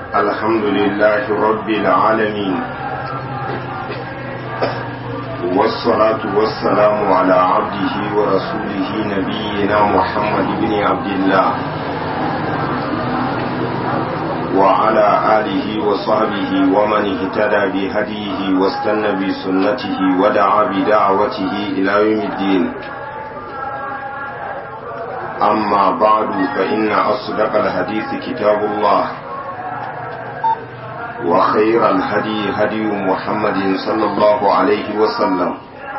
الحمد لله رب العالمين والصلاة والسلام على عبده ورسوله نبينا محمد بن عبد الله وعلى آله وصحبه ومن اهتدى بهديه واستنى بسنته ودعا بدعوته إلى يوم الدين أما بعد فإن أصدق الحديث كتاب الله وخير الهدي هدي محمد صلى الله عليه وسلم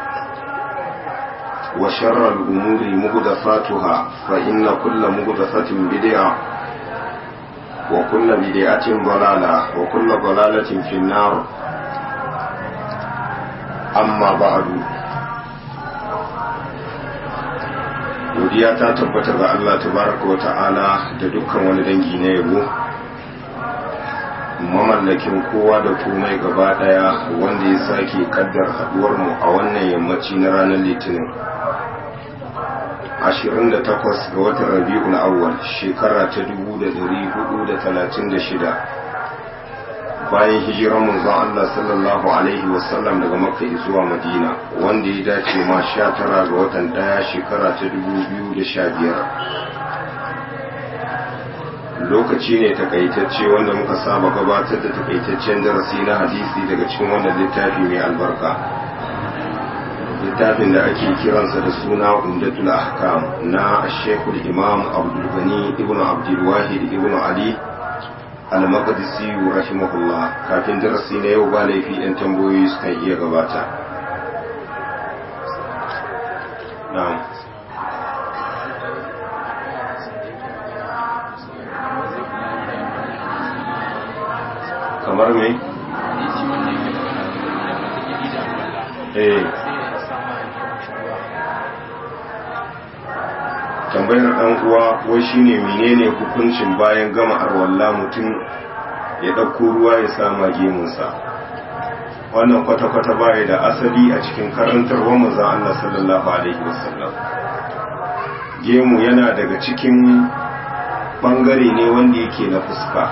وشر الأمور مهدفاتها فإن كل مهدفة بدعة وكل بدعة ضلالة وكل ضلالة في النار أما بعد godiya ta tabbata ga Allah tabaraka wa ta'ala da dukkan wani dangi na yabo mamallakin kowa da komai gaba daya wanda ya sake kaddar haduwar mu a wannan yammaci na ranar litinin 28 ga watan rabi'ul awwal shekara ta 1436 bayan hijiran manzon Allah sallallahu alaihi wasallam daga makka zuwa madina wanda ya dace ma 19 ga watan daya shekara ta 2015 lokaci ne takaitacce wanda muka saba gabatar da takaitaccen darasi na hadisi daga cikin wannan littafi mai albarka littafin da ake kiransa da suna umdatul ahkam na shekul imam abdul gani ibn abdul wahid ibn ali al-maqdisi rahimahullah kafin darasi na yau ba laifi yan tambayoyi sukan iya gabata na'am kamar me eh tambayar dan uwa wai shine menene hukuncin bayan gama arwalla mutum ya ɗauko ruwa ya sama gemunsa wannan kwata-kwata baya da asali a cikin karantarwar manzon Allah sallallahu alaihi wasallam gemu yana daga cikin bangare ne wanda yake na fuska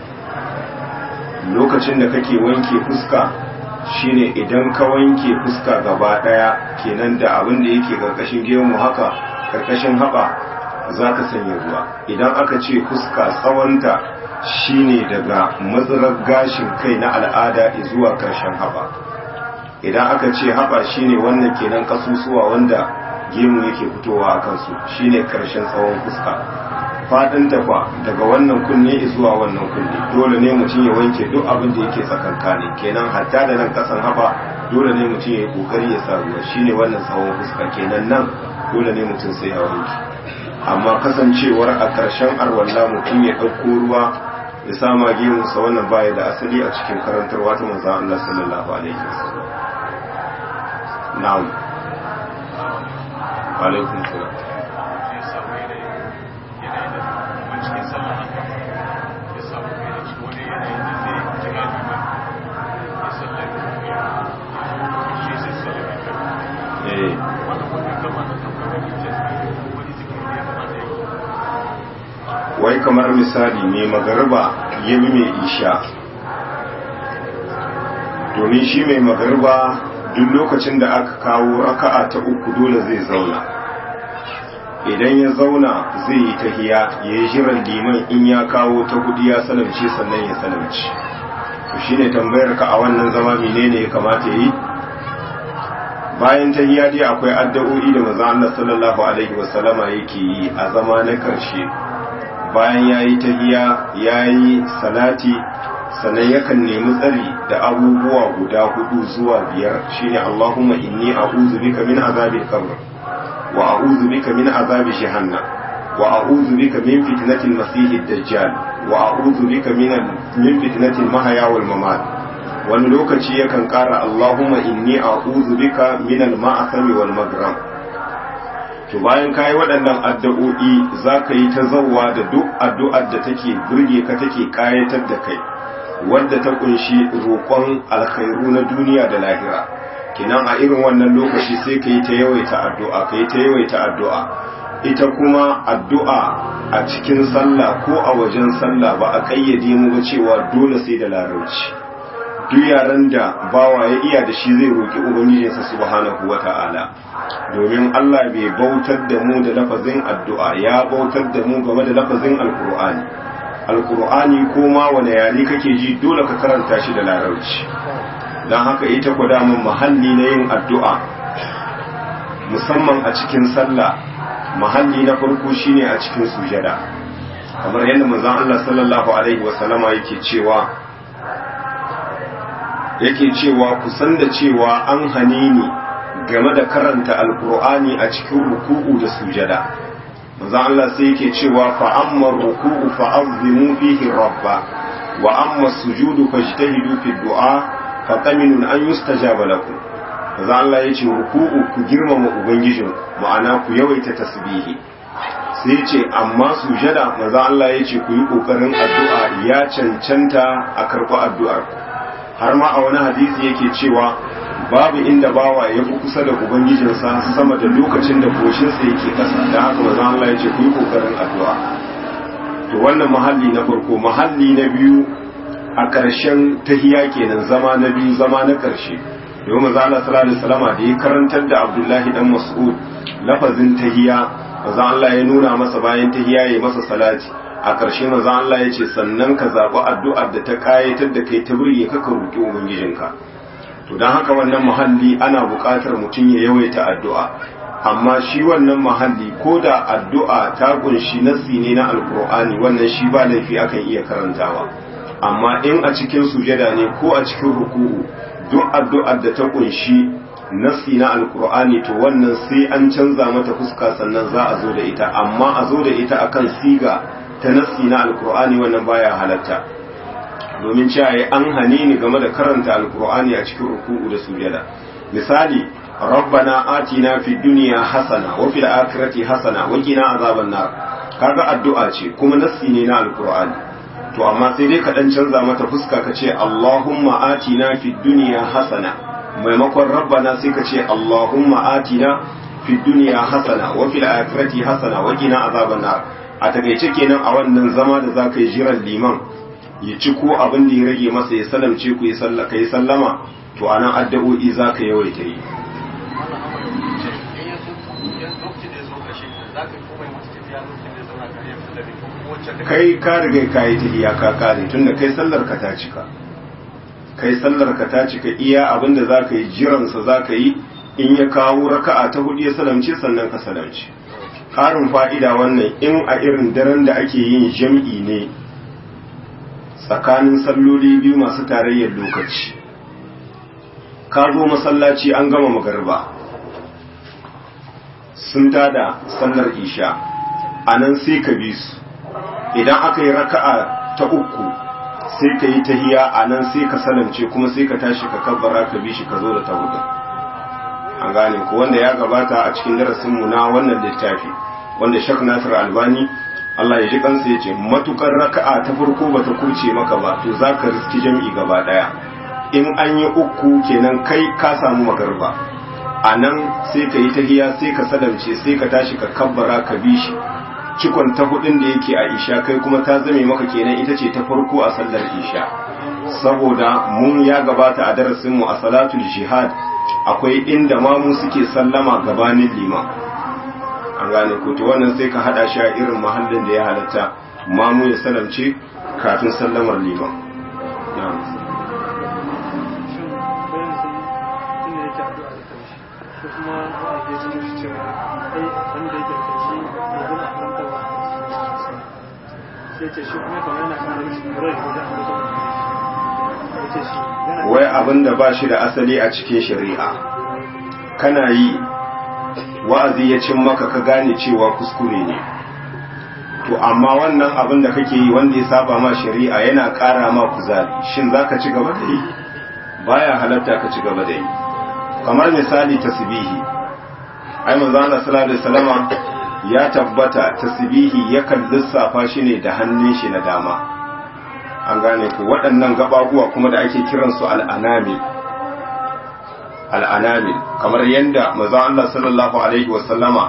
lokacin da kake wanke fuska shine idan ka wanke fuska gaba daya kenan da abin da yake karkashin gemu haka karkashin haɓa za ka sanya ruwa idan aka ce fuska tsawonta shine daga matsalar gashin kai na al'ada zuwa karshen haɓa idan aka ce haɓa shine wannan kenan kasusuwa wanda gemu yake fitowa a kansu shine karshen tsawon fuska faɗin tafa daga wannan kunne zuwa wannan kunne dole ne mutum ya wanke duk abin da yake tsakankani kenan hatta da nan kasan haɓa dole ne mutum ya yi kokari ya sa ruwa shine wannan tsawon fuska kenan nan dole ne mutum sai ya wanke amma kasancewar a ƙarshen arwalla mutum ya ɗauko ruwa ya sama gemunsa wannan baya da asali a cikin karantarwa ta manzo Allah sallallahu alaihi wasallam na'am alaikum salam wai kamar misali mai magarba ya bi mai isha domin shi mai magarba duk lokacin da aka kawo raka'a ta uku dole zai zauna idan ya zauna zai yi tahiya ya yi jiran liman in ya kawo ta hudu ya salamce sannan ya salamci to shine tambayar ka a wannan zama menene ya kamata yi bayan tahiya dai akwai addu'o'i da manzo Allah sallallahu alaihi wasallama yake yi a zama na karshe bayan ya yi tahiya ya yi salati sannan yakan nemi tsari da abubuwa guda hudu zuwa biyar shine Allahumma inni a'udhu bika min azabil qabr wa a'udhu bika min azabi jahannam wa a'udhu bika min fitnatil masiihid dajjal wa a'udhu bika min min fitnatil mahya wal mamat wani lokaci yakan kara Allahumma inni a'udhu bika min al ma'asami wal magram to bayan ka yi waɗannan addu'o'i za ka yi ta zauwa da duk addu'ar da take burge ka take ƙayatar da kai wadda ta kunshi roƙon alkhairu na duniya da lahira kinan a irin wannan lokaci sai ka yi ta yawaita addu'a ka yi ta yawaita addu'a ita kuma addu'a a cikin sallah ko a wajen sallah ba a kayyade mu ba cewa dole sai da larabci duk yaran da bawa ya iya da shi zai roki ubangijinsa subhanahu wata'ala domin Allah bai bautar da mu da lafazin addu'a ya bautar da mu game da lafazin alkur'ani alkur'ani ko ma wani yare kake ji dole ka karanta shi da larabci don haka ita ku damun mahalli na yin addu'a musamman a cikin sallah mahalli na farko shine a cikin sujada kamar yadda manzon Allah sallallahu alaihi wasallama yake cewa yake cewa ku san da cewa an hane ni game da karanta alkur'ani a cikin ruku'u da sujada manzon Allah sai yake cewa fa amma ruku'u fa azimu fihi rabba wa amma sujudu fajtahidu fi du'a fa qaminun an yustajaba lakum manzon Allah yace ruku'u ku girmama ubangijin ma'ana ku yawaita tasbihi sai yace amma sujada manzon Allah yace ku yi kokarin addu'a ya cancanta a karɓi addu'ar har ma a wani hadisi yake cewa babu inda bawa ya fi kusa da ubangijinsa sama da lokacin da goshinsa yake kasa da haka manzon Allah ya ce ku yi kokarin addu'a to wannan mahalli na farko mahalli na biyu a ƙarshen tahiya kenan zama na biyu zama na ƙarshe yau manzon Allah sallallahu alaihi wasallam da ya karantar da Abdullahi dan Mas'ud lafazin tahiya manzon Allah ya nuna masa bayan tahiya ya masa salati a ƙarshe manzon Allah ya ce sannan ka zaɓi addu'ar da ta kayatar da kai ta burge ka ka roƙi ubangijinka to don haka wannan muhalli ana buƙatar mutum ya yawaita addu'a amma shi wannan muhalli ko da addu'a ta kunshi nassi ne na alkur'ani wannan shi ba laifi akan iya karantawa amma in a cikin sujada ne ko a cikin ruku'u duk addu'ar da ta kunshi nassi na alkur'ani to wannan sai an canza mata fuska sannan za a zo da ita amma a zo da ita akan siga ta nassi na alkur'ani wannan baya halatta domin cewa ya an hane ni game da karanta alkur'ani a cikin ruku'u da sujada misali rabbana atina fid dunya hasana wa fil akhirati hasana wa qina azaban nar kaga addu'a ce kuma nassi ne na alkur'ani to amma sai dai ka dan canza mata fuska ka ce allahumma atina fid dunya hasana maimakon rabbana sai ka ce allahumma atina fid dunya hasana wa fil akhirati hasana wa qina azaban nar a takaice kenan a wannan zama da zaka yi jiran liman ya ci ko abin da ya rage masa ya salamce ku ya sallaka ya sallama to anan addu'o'i zaka yawaita yi kai ka riga ka yi tahiya ka kare tunda kai sallar ka ta cika kai sallar ka ta cika iya abin da zaka yi jiransa zaka yi in ya kawo raka'a ta hudu ya salamce sannan ka salamce ƙarin fa'ida wannan in a irin daren da ake yin jam'i ne tsakanin salloli biyu masu tarayyar lokaci ka zo masallaci an gama magarba sun tada sallar isha a nan sai ka bi su idan aka yi raka'a ta uku sai ka yi tahiya a nan sai ka salamce kuma sai ka tashi ka kabbara ka bi shi ka zo da ta hudu an gane ko wanda ya gabata a cikin darasinmu na wannan littafi wanda shak nasir albani Allah ya ji kansa ya ce matukar raka'a ta farko bata kurce maka ba to za ka riski jam'i gaba daya in an yi uku kenan kai ka samu magarba a nan sai ka yi tahiya sai ka sadamce sai ka tashi ka kabbara ka bi shi cikon ta hudun da yake a isha kai kuma ta zame maka kenan ita ce ta farko a sallar isha saboda mun ya gabata a darasinmu a salatul jihad akwai inda mamu suke sallama gabanin liman an gane ko to wannan sai ka hada shi a irin mahallin da ya halatta mamu ya salamce kafin sallamar liman na'am wai abin da ba shi da asali a cikin shari'a kana yi wa'azi ya cin maka ka gane cewa kuskure ne to amma wannan abin da kake yi wanda ya saba ma shari'a yana ƙara ma kuzari shin za ka ci gaba da yi baya halatta ka ci gaba da yi kamar misali tasbihi ai manzo Allah sallallahu alaihi wasallama ya tabbata tasbihi yakan lissafa shi ne da hannun shi na dama an gane ku waɗannan gababuwa kuma da ake kiransu al'anamil al'anamil kamar yadda maza Allah sallallahu Alaihi wasallama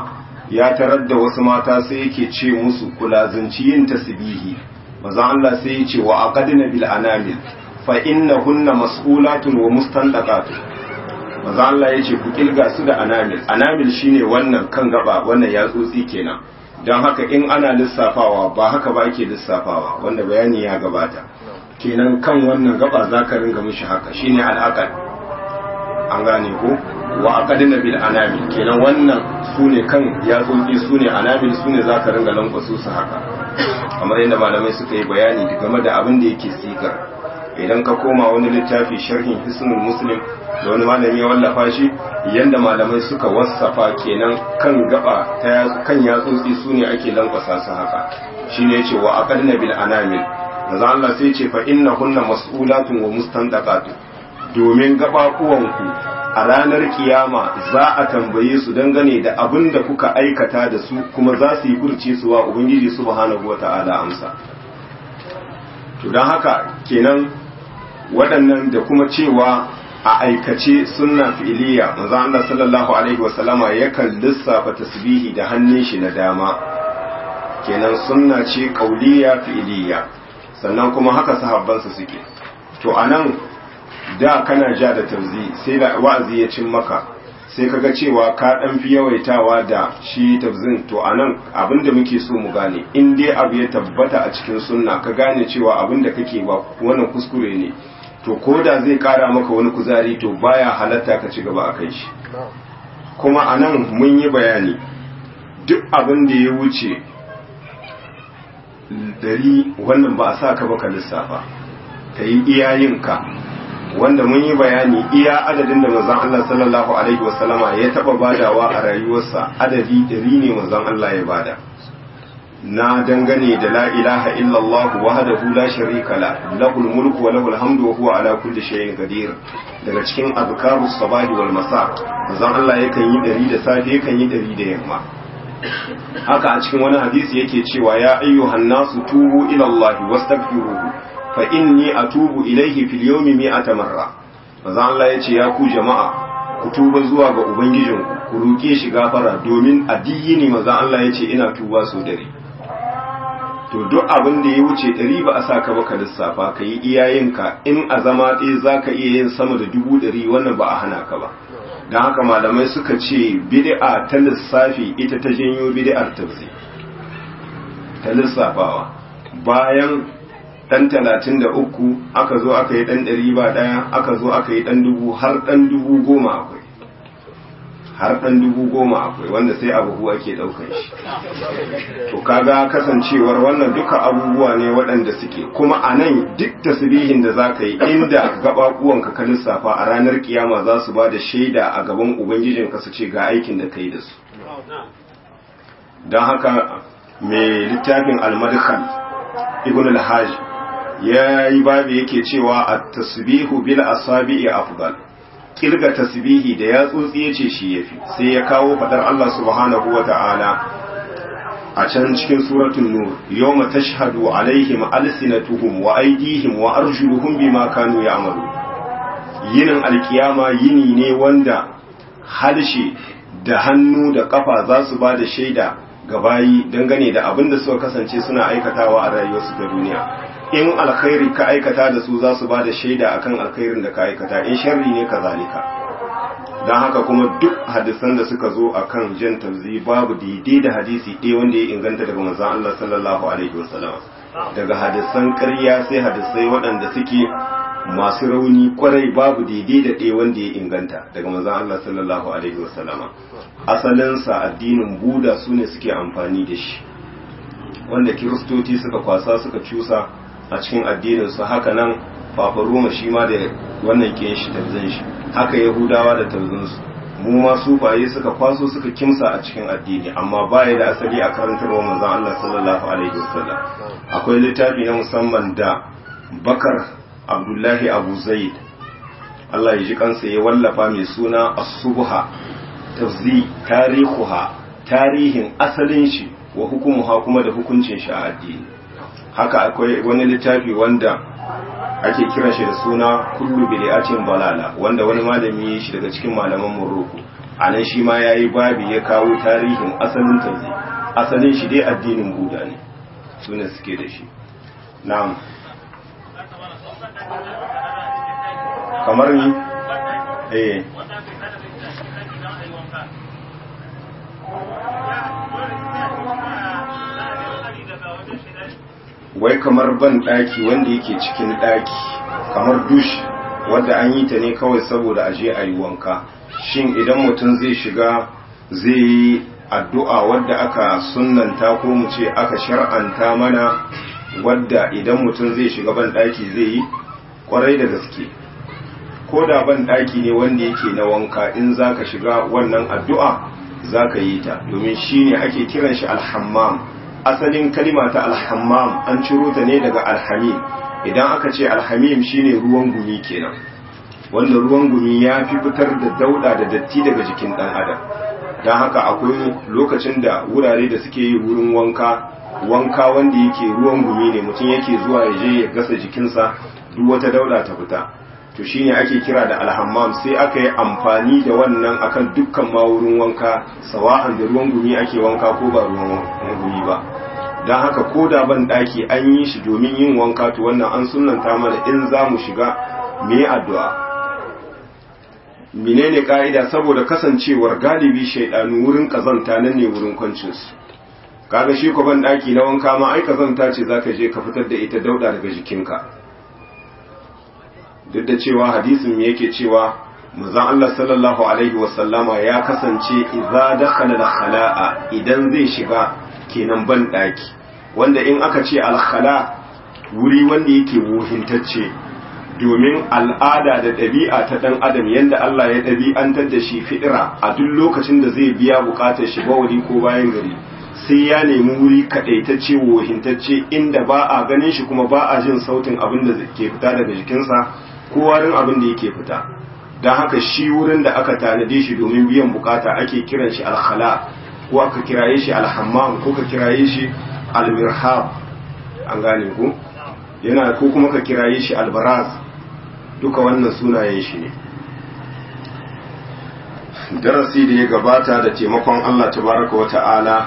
ya tarar da wasu mata sai yake ce musu kulazanci yin tasbihi maza Allah sai ya ce wa aqadna bil anamil fa innahunna mas'ulatun wa mustandaqatun maza Allah ya ce ku kilga su da anamil anamil shine wannan kan gaba wannan yatsotsi kenan don haka in ana lissafawa ba haka ba ake lissafawa wanda bayani ya gabata kenan kan wannan gaba za ka ringa mishi haka shine al'aqal an gane ko wa aqadna bil anamil kenan wannan sune kan yatsotsi sune anamil sune za ka ringa lankwaso su haka kamar yadda malamai suka yi bayani game da abin da yake sigar idan ka koma wani littafi sharhin hisnul muslim da wani malami ya wallafa shi yanda malamai suka wasafa kenan kan gaba ta kan yatsotsi su ne ake lankwasa su haka shine yace wa aqadna bil anamil manzo Allah sai ce fa innahunna mas'ulatun wa mustandaqatun domin gabakuwanku a ranar kiyama za a tambaye su dangane da abin da kuka aikata da su kuma za su yi furci su wa ubangiji subhanahu wata'ala amsa to don haka kenan waɗannan da kuma cewa a aikace sunna fi'iliya manzo Allah sallallahu alaihi wasallama yakan lissafa tasbihi da hannun shi na dama kenan sunna ce kauliya fi'iliya sannan kuma haka sahabbansa suke to anan da kana ja da tafzi sai da wa'azi ya cin maka sai kaga cewa ka dan fi yawaitawa da shi tafzin to anan abinda muke so mu gane in dai abu ya tabbata a cikin sunna ka gane cewa abinda kake ba wannan kuskure ne to ko da zai kara maka wani kuzari to baya halatta ka ci gaba a kai shi kuma anan mun yi bayani duk abin da ya wuce dari wannan ba a sa ka baka lissafa ka yi iyayenka wanda mun yi bayani iya adadin da manzon Allah sallallahu alaihi wasallama ya taba badawa a rayuwarsa adadi dari ne manzon Allah ya bada na dangane da la ilaha illallah wahdahu la sharika la lahul mulku wa lahul hamdu wa huwa ala kulli shay'in qadir daga cikin azkarus sabahi wal masa manzon Allah yakan yi dari da safe yakan yi dari da yamma haka a cikin wani hadisi yake cewa ya ayyuhan nasu tubu ila Allah wastaghfiruhu fa inni atubu ilaihi fil yawmi mi'ata marra manzo Allah yace ya ku jama'a ku tuba zuwa ga ubangijinku ku roke shi gafara domin addini manzo Allah yace ina tuba so dare to duk abin da ya wuce ɗari ba a sa ka baka lissafa ka yi iyayenka in a zama ɗaya za ka iya yin sama da dubu ɗari wannan ba a hana ka ba don haka malamai suka ce bid'a ta lissafi ita ta janyo bid'ar tafsir ta lissafawa bayan dan talatin da uku aka zo aka yi dan ɗari ba ɗaya aka zo aka yi dan dubu har dan dubu goma akwai har dan dubu goma akwai wanda sai abubu ake ɗaukar shi to kaga kasancewar wannan duka abubuwa ne waɗanda suke kuma a nan duk tasbihin da za ka yi inda gaɓaɓuwanka ka lissafa a ranar kiyama za su ba da shaida a gaban ubangijinka su ce ga aikin da ka yi da su don haka mai littafin almadkhal ibn al-hajj ya yi babu yake cewa a tasbihu bil asabi'i afdal kirga tasbihi da ya tsotsi yace shi yafi sai ya kawo fadar Allah subhanahu wa ta'ala a can cikin suratul nur yawma tashhadu alaihim alsinatuhum wa aydihim wa arjuluhum bima kanu ya'malu yinin alkiyama yini ne wanda harshe da hannu da kafa za su ba da shaida ga bayi dangane da abin da suka kasance suna aikatawa a rayuwarsu ta duniya in alkhairi ka aikata da su za su ba da shaida akan alkhairin da ka aikata in sharri ne ka zalika don haka kuma duk hadisan da suka zo akan jan tabzi babu daidai da hadisi ɗaya wanda ya inganta daga manzon Allah sallallahu alaihi wasallam daga hadisan ƙarya sai hadisai waɗanda suke masu rauni kwarai babu daidai da ɗaya wanda ya inganta daga manzon Allah sallallahu alaihi wasallam asalinsa addinin buda su ne suke amfani da shi wanda kiristoci suka kwasa suka cusa a cikin addininsu haka nan fafaroma shi ma da wannan ke shi tarzan shi haka yahudawa da tarzansu mu ma sufaye suka kwaso suka kimsa a cikin addini amma baya da asali a karantarwa manzon Allah sallallahu alaihi wasallam akwai littafi na musamman da bakar abdullahi abu zaid Allah ya ji kansa ya wallafa mai suna as-subha tafzi tarihuha tarihin asalin shi wa hukumuha kuma da hukuncin shi a addini haka akwai wani littafi wanda ake kiran shi da suna kullu bid'atin balala wanda wani malami ya shi daga cikin malaman Morocco a nan shi ma ya yi babi ya kawo tarihin asalin tanzi asalin shi dai addinin buda ne su ne suke da shi na'am kamar ni eh wai kamar ban daki wanda yake cikin daki kamar dush wadda an yi ta ne kawai saboda aje a yi wanka shin idan mutum zai shiga zai yi addu'a wadda aka sunanta ko mu ce aka shar'anta mana wadda idan mutum zai shiga ban daki zai yi kwarai da gaske ko da ban daki ne wanda yake na wanka in zaka shiga wannan addu'a zaka yi ta domin shine ake kiran shi alhammam asalin kalima ta alhammam an ciro ta ne daga alhamim idan aka ce alhamim shine ruwan gumi kenan wanda ruwan gumi ya fi fitar da dauda da datti daga jikin dan adam don haka akwai lokacin da wurare da suke yi wurin wanka wanka wanda yake ruwan gumi ne mutum yake zuwa ya je ya gasa jikinsa duk wata dauda ta fita to shine ake kira da alhammam sai aka yi amfani da wannan akan dukkan ma wurin wanka sawa'an da ruwan gumi ake wanka ko ba ruwan gumi ba don haka ko da ban daki an yi shi domin yin wanka to wannan an sunanta mana in za mu shiga me addu'a menene ka'ida saboda kasancewar galibi shaidanu wurin kazanta nan ne wurin kwancinsu kaga shi ko ban daki na wanka ma ai kazanta ce zaka je ka fitar da ita dauda daga jikinka duk da cewa hadisin yake cewa manzon Allah sallallahu alaihi wasallama ya kasance idza dakhala al-khala'a idan zai shiga kenan ban daki wanda in aka ce al-khala wuri wanda yake wuhintacce domin al'ada da ɗabi'a ta ɗan adam yadda Allah ya ɗabi'antar da shi fi'ira a duk lokacin da zai biya buƙatar shi bawali ko bayan gari sai ya nemi wuri kaɗaitacce wohintacce inda ba a ganin shi kuma ba a jin sautin abin da ke fita daga jikinsa ko warin abin da yake fita don haka shi wurin da aka tanade shi domin biyan bukata ake kiran shi alkhala ko aka kiraye shi alhammam ko ka kiraye shi almirhab an gane ku yana ko kuma ka kiraye shi albaraz duka wannan sunayen shi ne darasi da ya gabata da taimakon Allah tabaraka wa ta'ala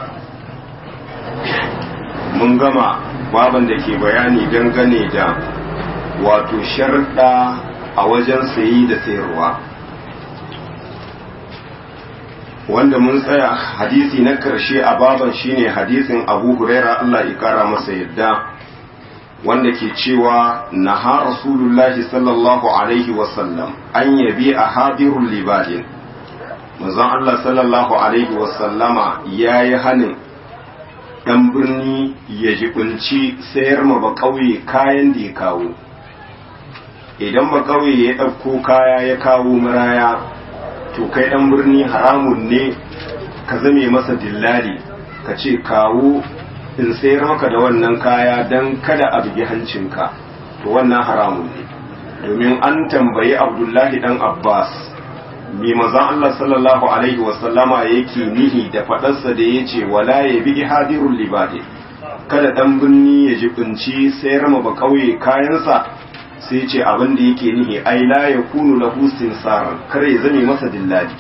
mun gama baban da ke bayani dangane da wato sharɗa a wajen sayi da sayarwa wanda mun tsaya hadisi na ƙarshe a baban shine hadisin abu huraira Allah ya kara masa yadda wanda ke cewa naha rasulullahi sallallahu alaihi wasallam an yabi a hadirun libadin manzon Allah sallallahu alaihi wasallama ya yi hanin ɗan birni ya jibinci sayar ma ba ƙauye kayan da ya kawo idan ba ƙauye ya ɗauko kaya ya kawo maraya to kai ɗan birni haramun ne ka zame masa dillali ka ce kawo in sayar maka da wannan kaya don kada a bugi hancinka to wannan haramun ne domin an tambayi abdullahi dan abbas mai mazan allah sallallahu alaihi wasallama yake nihi da faɗarsa da ya ce wala ya bi hadirun libade kada ɗan birni ya jibinci sayar ma ba kauye kayansa sai ce abin da yake nihi ai la ya kunu lahu sinsaran kar ya zame masa dillali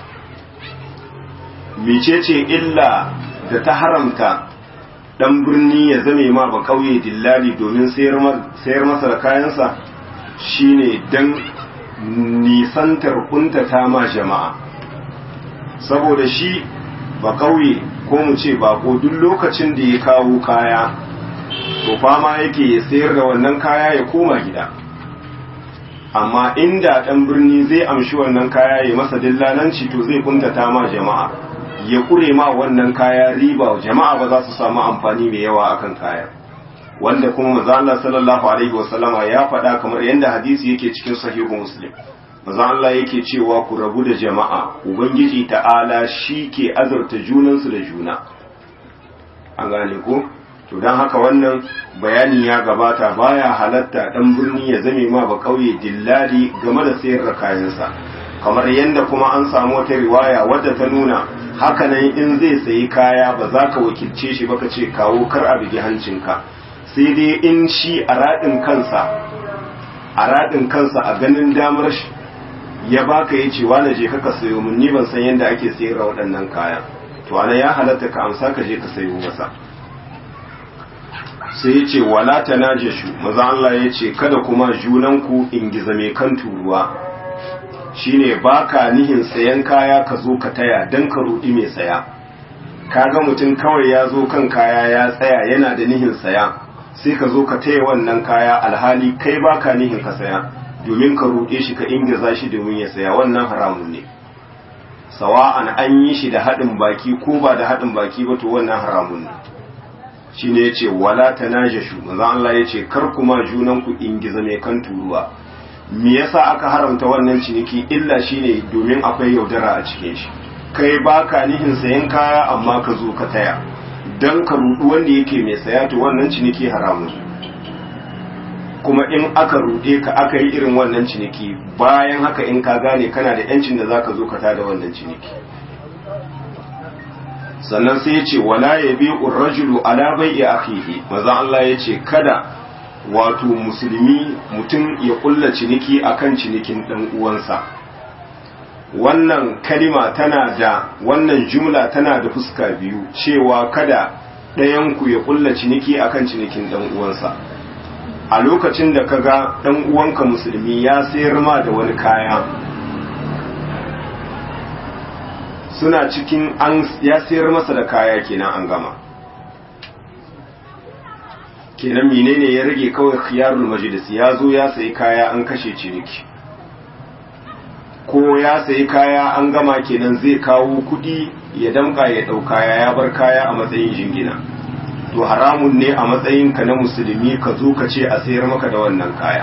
mecece illa da ta haramta dan birni ya zame ma ba kauye dillali domin sayar masa da kayansa shine dan nisantar kuntata ma jama'a saboda shi ba kauye ko mu ce bako duk lokacin da ya kawo kaya to fama yake ya sayar da wannan kaya ya koma gida amma inda dan birni zai amshi wannan kaya ya masa dillalanci to zai kuntata ma jama'a ya kure ma wannan kaya riba jama'a ba za su samu amfani mai yawa akan kaya wanda kuma manzo Allah sallallahu alaihi wasallama ya faɗa kamar yadda hadisi yake cikin sahihu muslim manzo Allah yake cewa ku rabu da jama'a ubangiji ta'ala shi ke azurta junansu da juna an gane ko to dan haka wannan bayani ya gabata baya halatta dan birni ya zame ma ba kauye dillali game da sayar da kayansa kamar yadda kuma an samu wata riwaya wadda ta nuna hakanan in zai sayi kaya ba za ka wakilce shi baka ce kawo kar a bigi hancinka sai dai in shi a raɗin kansa a raɗin kansa a ganin damar shi ya baka ya ce wani je ka sayo mun ni ban san yadda ake sayar waɗannan kaya to ana ya halatta ka amsa ka je ka sayo masa sai ya ce wala ta najashu maza Allah ya ce kada kuma junanku in gizame kan turuwa shine baka nihin sayan kaya ka zo ka taya dan ka rudi mai saya kaga mutum kawai ya zo kan kaya ya tsaya yana da nihin saya sai ka zo ka taya wannan kaya alhali kai baka nihin ka saya domin ka ruɗe shi ka ingiza shi domin ya saya wannan haramun ne sawa'an an yi shi da haɗin baki ko ba da haɗin baki ba to wannan haramun ne shine yace wala tanajashu manzo Allah yace kar kuma junan ku ingiza mai kan turuwa me yasa aka haramta wannan ciniki illa shine domin akwai yaudara a cikin shi kai baka nihin sayan kaya amma ka zo ka taya dan ka rudu wanda yake mai saya to wannan ciniki haramun kuma in aka rude ka aka yi irin wannan ciniki bayan haka in ka gane kana da yancin da zaka zo ka tada wannan ciniki sannan sai ya ce wala ya bi rajulu ala bai'i akhihi maza Allah ya ce kada wato musulmi mutum ya kulla ciniki akan cinikin dan uwansa wannan kalima tana da wannan jumla tana da fuska biyu cewa kada ɗayan ku ya kulla ciniki akan cinikin dan uwansa a lokacin da kaga dan uwanka musulmi ya sayar ma da wani kaya suna cikin an ya sayar masa da kaya kenan an gama kenan menene ya rage kawai khiyarul majlis ya zo ya sayi kaya an kashe ciniki ko ya sayi kaya an gama kenan zai kawo kudi ya damka ya dau kaya ya bar kaya a matsayin jingina to haramun ne a matsayin ka na musulmi ka zo ka ce a sayar maka da wannan kaya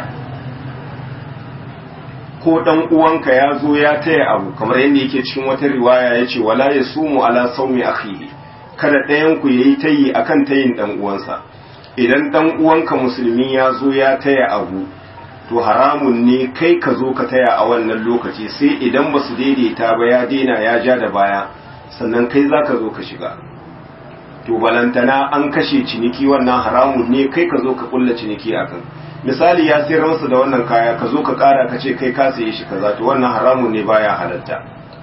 ko dan uwanka ya zo ya taya abu kamar yadda yake cikin wata riwaya ya ce wala ya sumu ala saumi akhihi kada ɗayan ku yayi tayi akan tayin dan uwansa idan dan uwanka musulmi ya zo ya taya abu to haramun ne kai ka zo ka taya a wannan lokaci sai idan ba su daidaita ba ya daina ya ja da baya sannan kai za ka zo ka shiga to balantana an kashe ciniki wannan haramun ne kai ka zo ka kulla ciniki akan misali ya sayar masa da wannan kaya ka zo ka kara ka ce kai ka saye shi kaza to wannan haramun ne baya halatta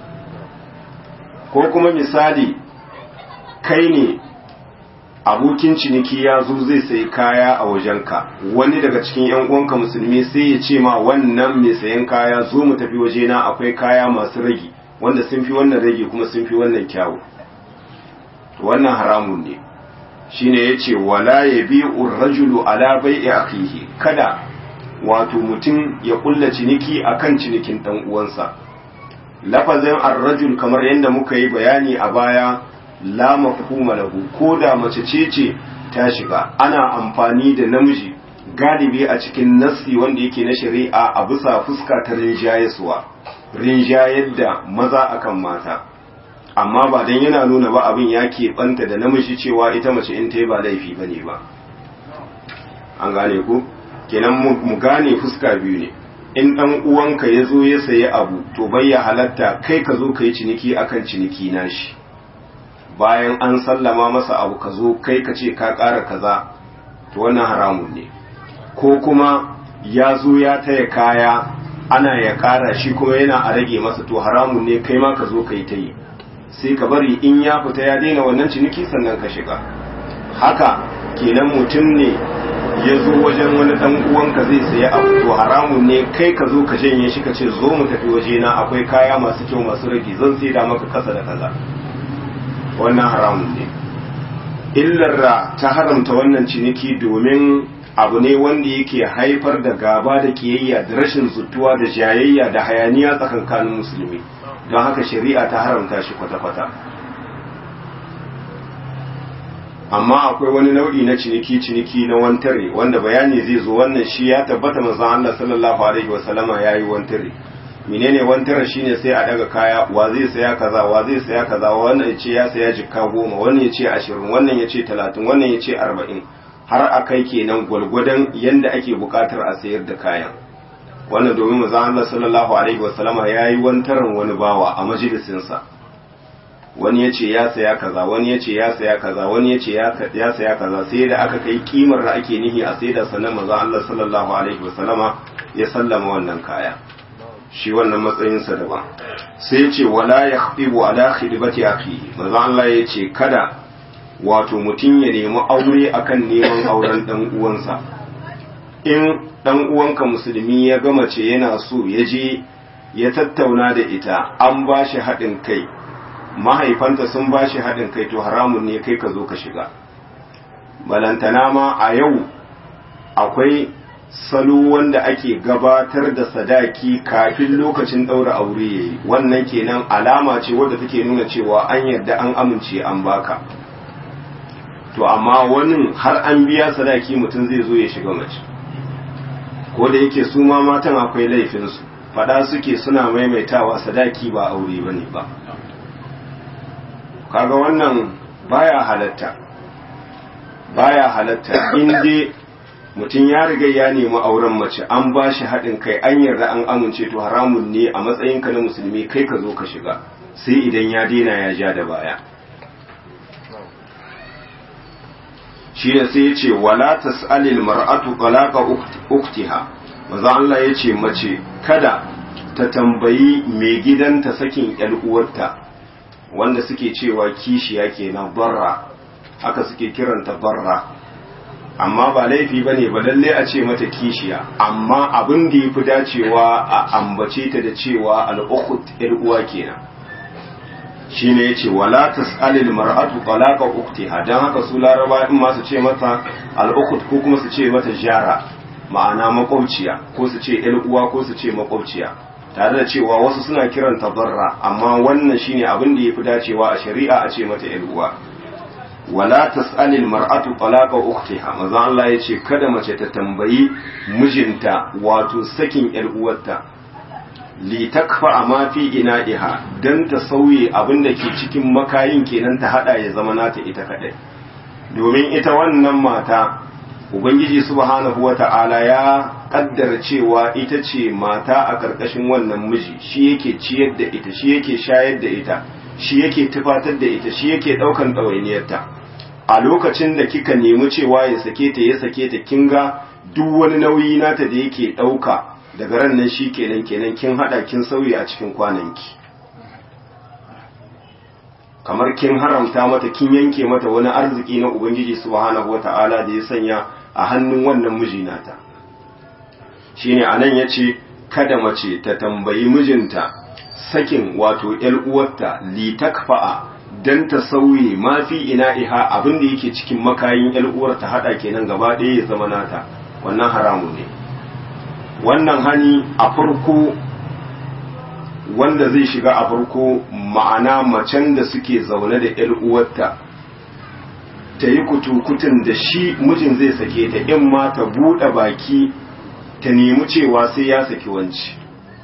ko kuma misali kai ne abokin ciniki ya zo zai sayi kaya a wajenka wani daga cikin yan uwanka musulmi sai ya ce ma wannan mai sayan kaya zo mu tafi wajena akwai kaya masu ragi wanda sun fi wannan rage kuma sun fi wannan kyawu wannan haramun ne shine yace wala yabi'u rajulu ala bai'i akhihi kada wato mutum ya kulla ciniki akan cinikin dan uwansa lafazin ar-rajul kamar yadda muka yi bayani a baya la mafhuma lahu ko da mace ce ce ta shiga ana amfani da namiji galibi a cikin nassi wanda yake na shari'a a bisa fuska ta rinjayeswa rinjayar da maza akan mata amma ba dan yana nuna ba abin ya keɓanta da namiji cewa ita mace in ta yi ba laifi ba ne ba an gane ku kenan mu gane fuska biyu ne in ɗan uwanka ya zo ya sayi abu to bai ya halatta kai ka zo ka yi ciniki akan ciniki nashi bayan an sallama masa abu ka zo kai ka ce ka ƙara kaza to wannan haramun ne ko kuma ya zo ya taya kaya ana ya ƙara shi kuma yana a rage masa to haramun ne kai ma ka zo ka yi ta yi sai ka bari in ya fita ya daina wannan ciniki sannan ka shiga haka kenan mutum ne ya zo wajen wani dan uwanka zai saya abu to haramun ne kai ka zo ka janye shi ka ce zo mu tafi waje na akwai kaya masu kyau masu rage zan sai da maka kasa da kaza wannan haramun ne illar da ta haramta wannan ciniki domin abu ne wanda yake haifar da gaba da kiyayya da rashin zutuwa da jayayya da hayaniya tsakankanin musulmi don haka shari'a ta haramta shi kwata-kwata amma akwai wani nau'i na ciniki-ciniki na wantare wanda bayani zai zo wannan shi ya tabbata manzon Allah sallallahu alaihi wasallama yayi wantare menene wantare shine sai a daga kaya wa zai saya kaza wa zai saya kaza wannan ya ce ya saya jikka goma wannan ya ce ashirin wannan ya ce talatin wannan ya ce arba'in har a kai kenan gwalgwadon yanda ake bukatar a sayar da kayan wannan domin manzon Allah sallallahu alaihi wasallama yayi wantaran wani bawa a majalisinsa wani ya ce ya saya kaza wani ya ce ya saya kaza wani ya ce ya saya kaza sai da aka kai kimar da ake nihi a sai da sannan manzon Allah sallallahu alaihi wasallama ya sallama wannan kaya shi wannan matsayinsa daban sai ce wala ya khfibu ala khidbati akhi manzo Allah ya ce kada wato mutum ya nemi aure akan neman auren dan uwansa in dan uwanka musulmi ya gama ce yana so ya je ya tattauna da ita an ba shi haɗin kai mahaifanta sun ba shi haɗin kai to haramun ne kai ka zo ka shiga balantana ma a yau akwai salo wanda ake gabatar da sadaki kafin lokacin ɗaura aure yayi wannan kenan alama ce wadda take nuna cewa an yarda an amince an baka to amma wani har an biya sadaki mutum zai zo ya shiga mace ko da yake su ma matan akwai laifinsu fada suke suna maimaitawa sadaki ba aure ba ne ba kaga wannan baya halatta baya halatta inda mutum ya riga ya nemi auren mace an ba shi haɗin kai an yarda an amince to haramun ne a matsayinka na musulmi kai ka zo ka shiga sai idan ya daina ya ja da baya shi ne sai ya ce wala tas'alil mar'atu talaqa uktiha maza Allah ya ce mace kada ta tambayi mai gidanta sakin yar uwarta wanda suke cewa kishiya kenan barra haka suke kiranta barra amma ba laifi bane ba lalle a ce mata kishiya amma abin da yafi dacewa a ambace ta da cewa al-ukhut yar uwa kenan shine yace wala tasalil mar'atu talaqa uktiha dan haka su laraba in ma su ce mata al-ukhut ko kuma su ce mata jara ma'ana makwabciya ko su ce ‘yar uwa ko su ce makwabciya tare da cewa wasu suna kiranta barra amma wannan shine abin da ya fi dacewa a shari'a a ce mata ‘yar uwa wala tas'alil mar'atu talaqa ukhtiha maza Allah ya ce kada mace ta tambayi mijinta wato sakin ‘yar uwarta li takfa ma fi ina'iha dan ta sauye abin da ke cikin makayin kenan ta hada ya zama nata ita kadai domin ita wannan mata Ubangiji subhanahu wa ta'ala ya kaddara cewa ita ce mata a ƙarƙashin wannan miji shi yake ciyar da ita shi yake shayar da ita shi yake tufatar da ita shi yake ɗaukan ɗawainiyarta a lokacin da kika nemi cewa ya sake ta ya sake ta kin ga duk wani nauyi nata da yake ɗauka daga ran nan shi kenan kenan kin haɗa kin sauyi a cikin kwananki kamar kin haramta mata kin yanke mata wani arziki na ubangiji subhanahu wata'ala da ya sanya a hannun wannan miji nata shine anan yace kada mace ta tambayi mijinta sakin wato ƴar uwarta li takfa'a dan ta sauye ma fi ina'iha abin da yake cikin makayin ƴar uwarta hada kenan gaba ɗaya ya zama nata wannan haramu ne wannan hani a farko wanda zai shiga a farko ma'ana macen da suke zaune da ƴar uwarta ta yi kutukutun da shi mijin zai sake ta in ma ta buɗe baki ta nemi cewa sai ya saki wanci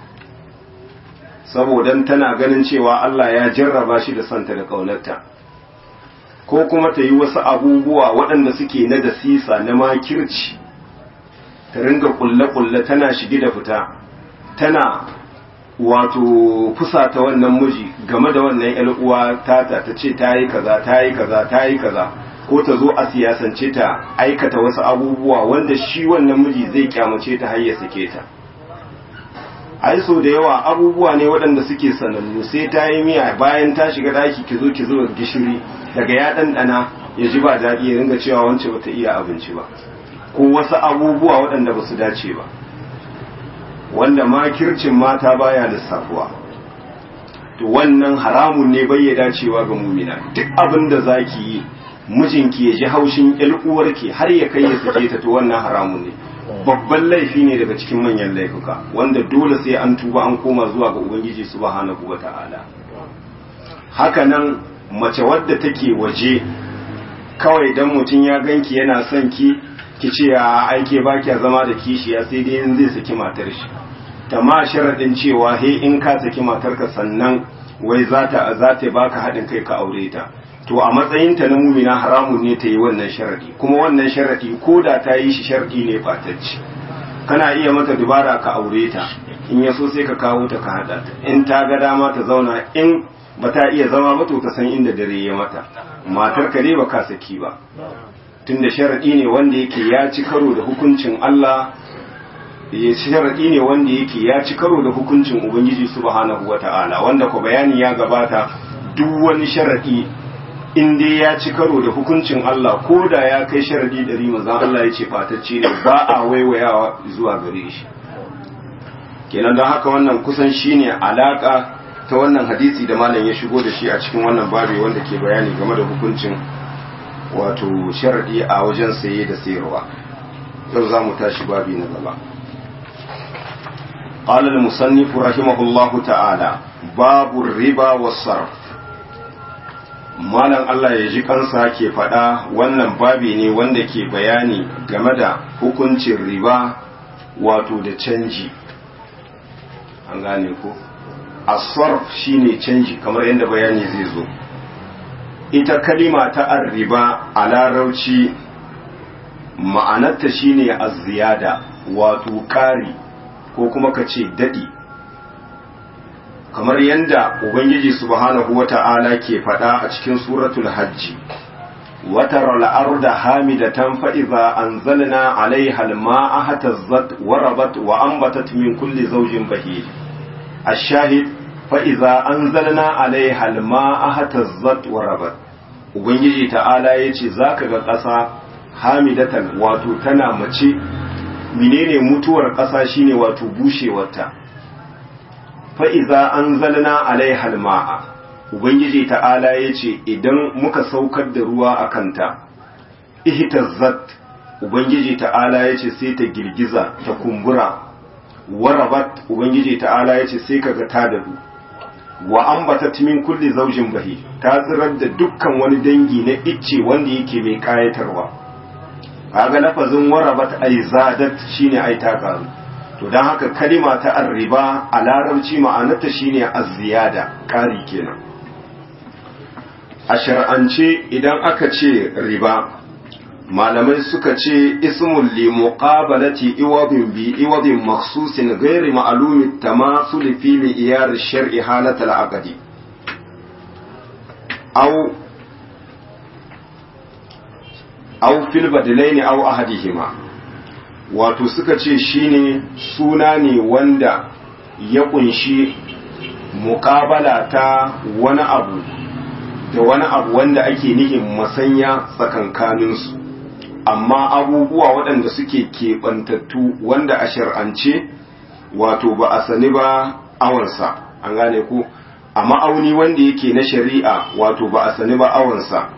saboda tana ganin cewa Allah ya jarraba shi da santa da ƙaunarta ko kuma ta yi wasu abubuwa waɗanda suke na da sisa na makirci ta ringa ƙulle-ƙulle tana shige da fita tana wato fusata wannan miji game da wannan uwa tata ta ce ta yi kaza ta yi kaza ta yi kaza ko ta zo a siyasance ta aikata wasu abubuwa wanda shi wannan miji zai kyamace ta har ya sake ta ai so da yawa abubuwa ne waɗanda suke sanannu sai ta yi miya bayan ta shiga daki ki zo ki zuba gishiri daga ya ɗanɗana ya ji ba daɗi ya ringa cewa wance bata iya abinci ba ko wasu abubuwa waɗanda ba su dace ba wanda makircin mata baya lissafuwa to wannan haramun ne bai ya dacewa ga mumina duk abin da zaki yi mijinki ya ji haushin ƴar uwarki har ya kai ya sake ta to wannan haramun ne babban laifi ne daga cikin manyan laifuka wanda dole sai an tuba an koma zuwa ga ubangiji subhanahu wata'ala haka nan mace wadda take waje kawai dan mutum ya ganki yana son ki ki ce a aike ba kya zama da kishiya sai dai in zai saki matar shi ta ma sharaɗin cewa he in ka saki matarka sannan wai za ta za ta baka haɗin kai ka aure ta to a matsayinta na mumina haramun ne ta yi wannan sharadi kuma wannan sharadi ko da ta yi shi sharadi ne fatacci kana iya mata dubara ka aure ta in ya so sai ka kawo ta ka haɗa ta in ta ga dama ta zauna in ba ta iya zama ba to ta san inda dare ya mata matar ka ne ba ka saki ba tunda sharadi ne wanda yake ya ci karo da hukuncin Allah ya sharadi ne wanda yake ya ci karo da hukuncin ubangiji subhanahu wata'ala wanda ko bayani ya gabata duk wani sharadi in dai ya ci karo da hukuncin Allah ko da ya kai sharadi ɗari manzon Allah ya ce fatacce ne ba a waiwayawa zuwa gare shi kenan don haka wannan kusan shine alaka ta wannan hadisi da malam ya shigo da shi a cikin wannan babi wanda ke bayani game da hukuncin wato sharadi a wajen saye da sayarwa yau za mu tashi babi na gaba قال المصنف رحمه الله تعالى باب الربا والصرف malam Allah ya ji kansa ke faɗa wannan babi ne wanda ke bayani game da hukuncin riba wato da canji an gane ko asarf shine canji kamar yadda bayani zai zo ita kalima ta arriba a larauci ma'anarta shine azziyada wato ƙari ko kuma ka ce daɗi kamar yadda ubangiji subhanahu wata'ala ke faɗa a cikin suratul hajji وترى الأرض هامدة فإذا أنزلنا عليها الماء اهتزت وربت وأنبتت من كل زوج بهيج الشاهد فإذا أنزلنا عليها الماء اهتزت وربت ubangiji ta'ala ya ce za ka ga ƙasa hamidatan wato tana mace menene mutuwar ƙasa shine wato bushewarta fa'iza an zalna alaihal ma'a ubangiji ta'ala ya ce idan muka saukar da ruwa a kanta ihtazzat ubangiji ta'ala ya ce sai ta girgiza ta kumbura warabat ubangiji ta'ala ya ce sai kaga ta dadu wa ambatat min kulli zaujin bahi ta tsirar da dukkan wani dangi na icce wanda yake mai kayatarwa kaga lafazin warabat ay zadat shine ai ta karu to dan haka kalima ta arriba a larabci ma'anarta shine az-ziyada kari kenan a shar'ance idan aka ce riba malamai suka ce ismul li muqabalati iwadin bi iwadin makhsusin ghairi ma'lumi tamasul fi iyar shar'i halat al-aqdi aw aw fil badalaini aw ahadihima wato suka ce shine suna ne wanda ya kunshi muqabala ta wani abu da wani abu wanda ake nihin masanya tsakankaninsu amma abubuwa waɗanda suke keɓantattu wanda a shar'ance wato ba a sani ba awansa an gane ku a ma'auni wanda yake na shari'a wato ba a sani ba awansa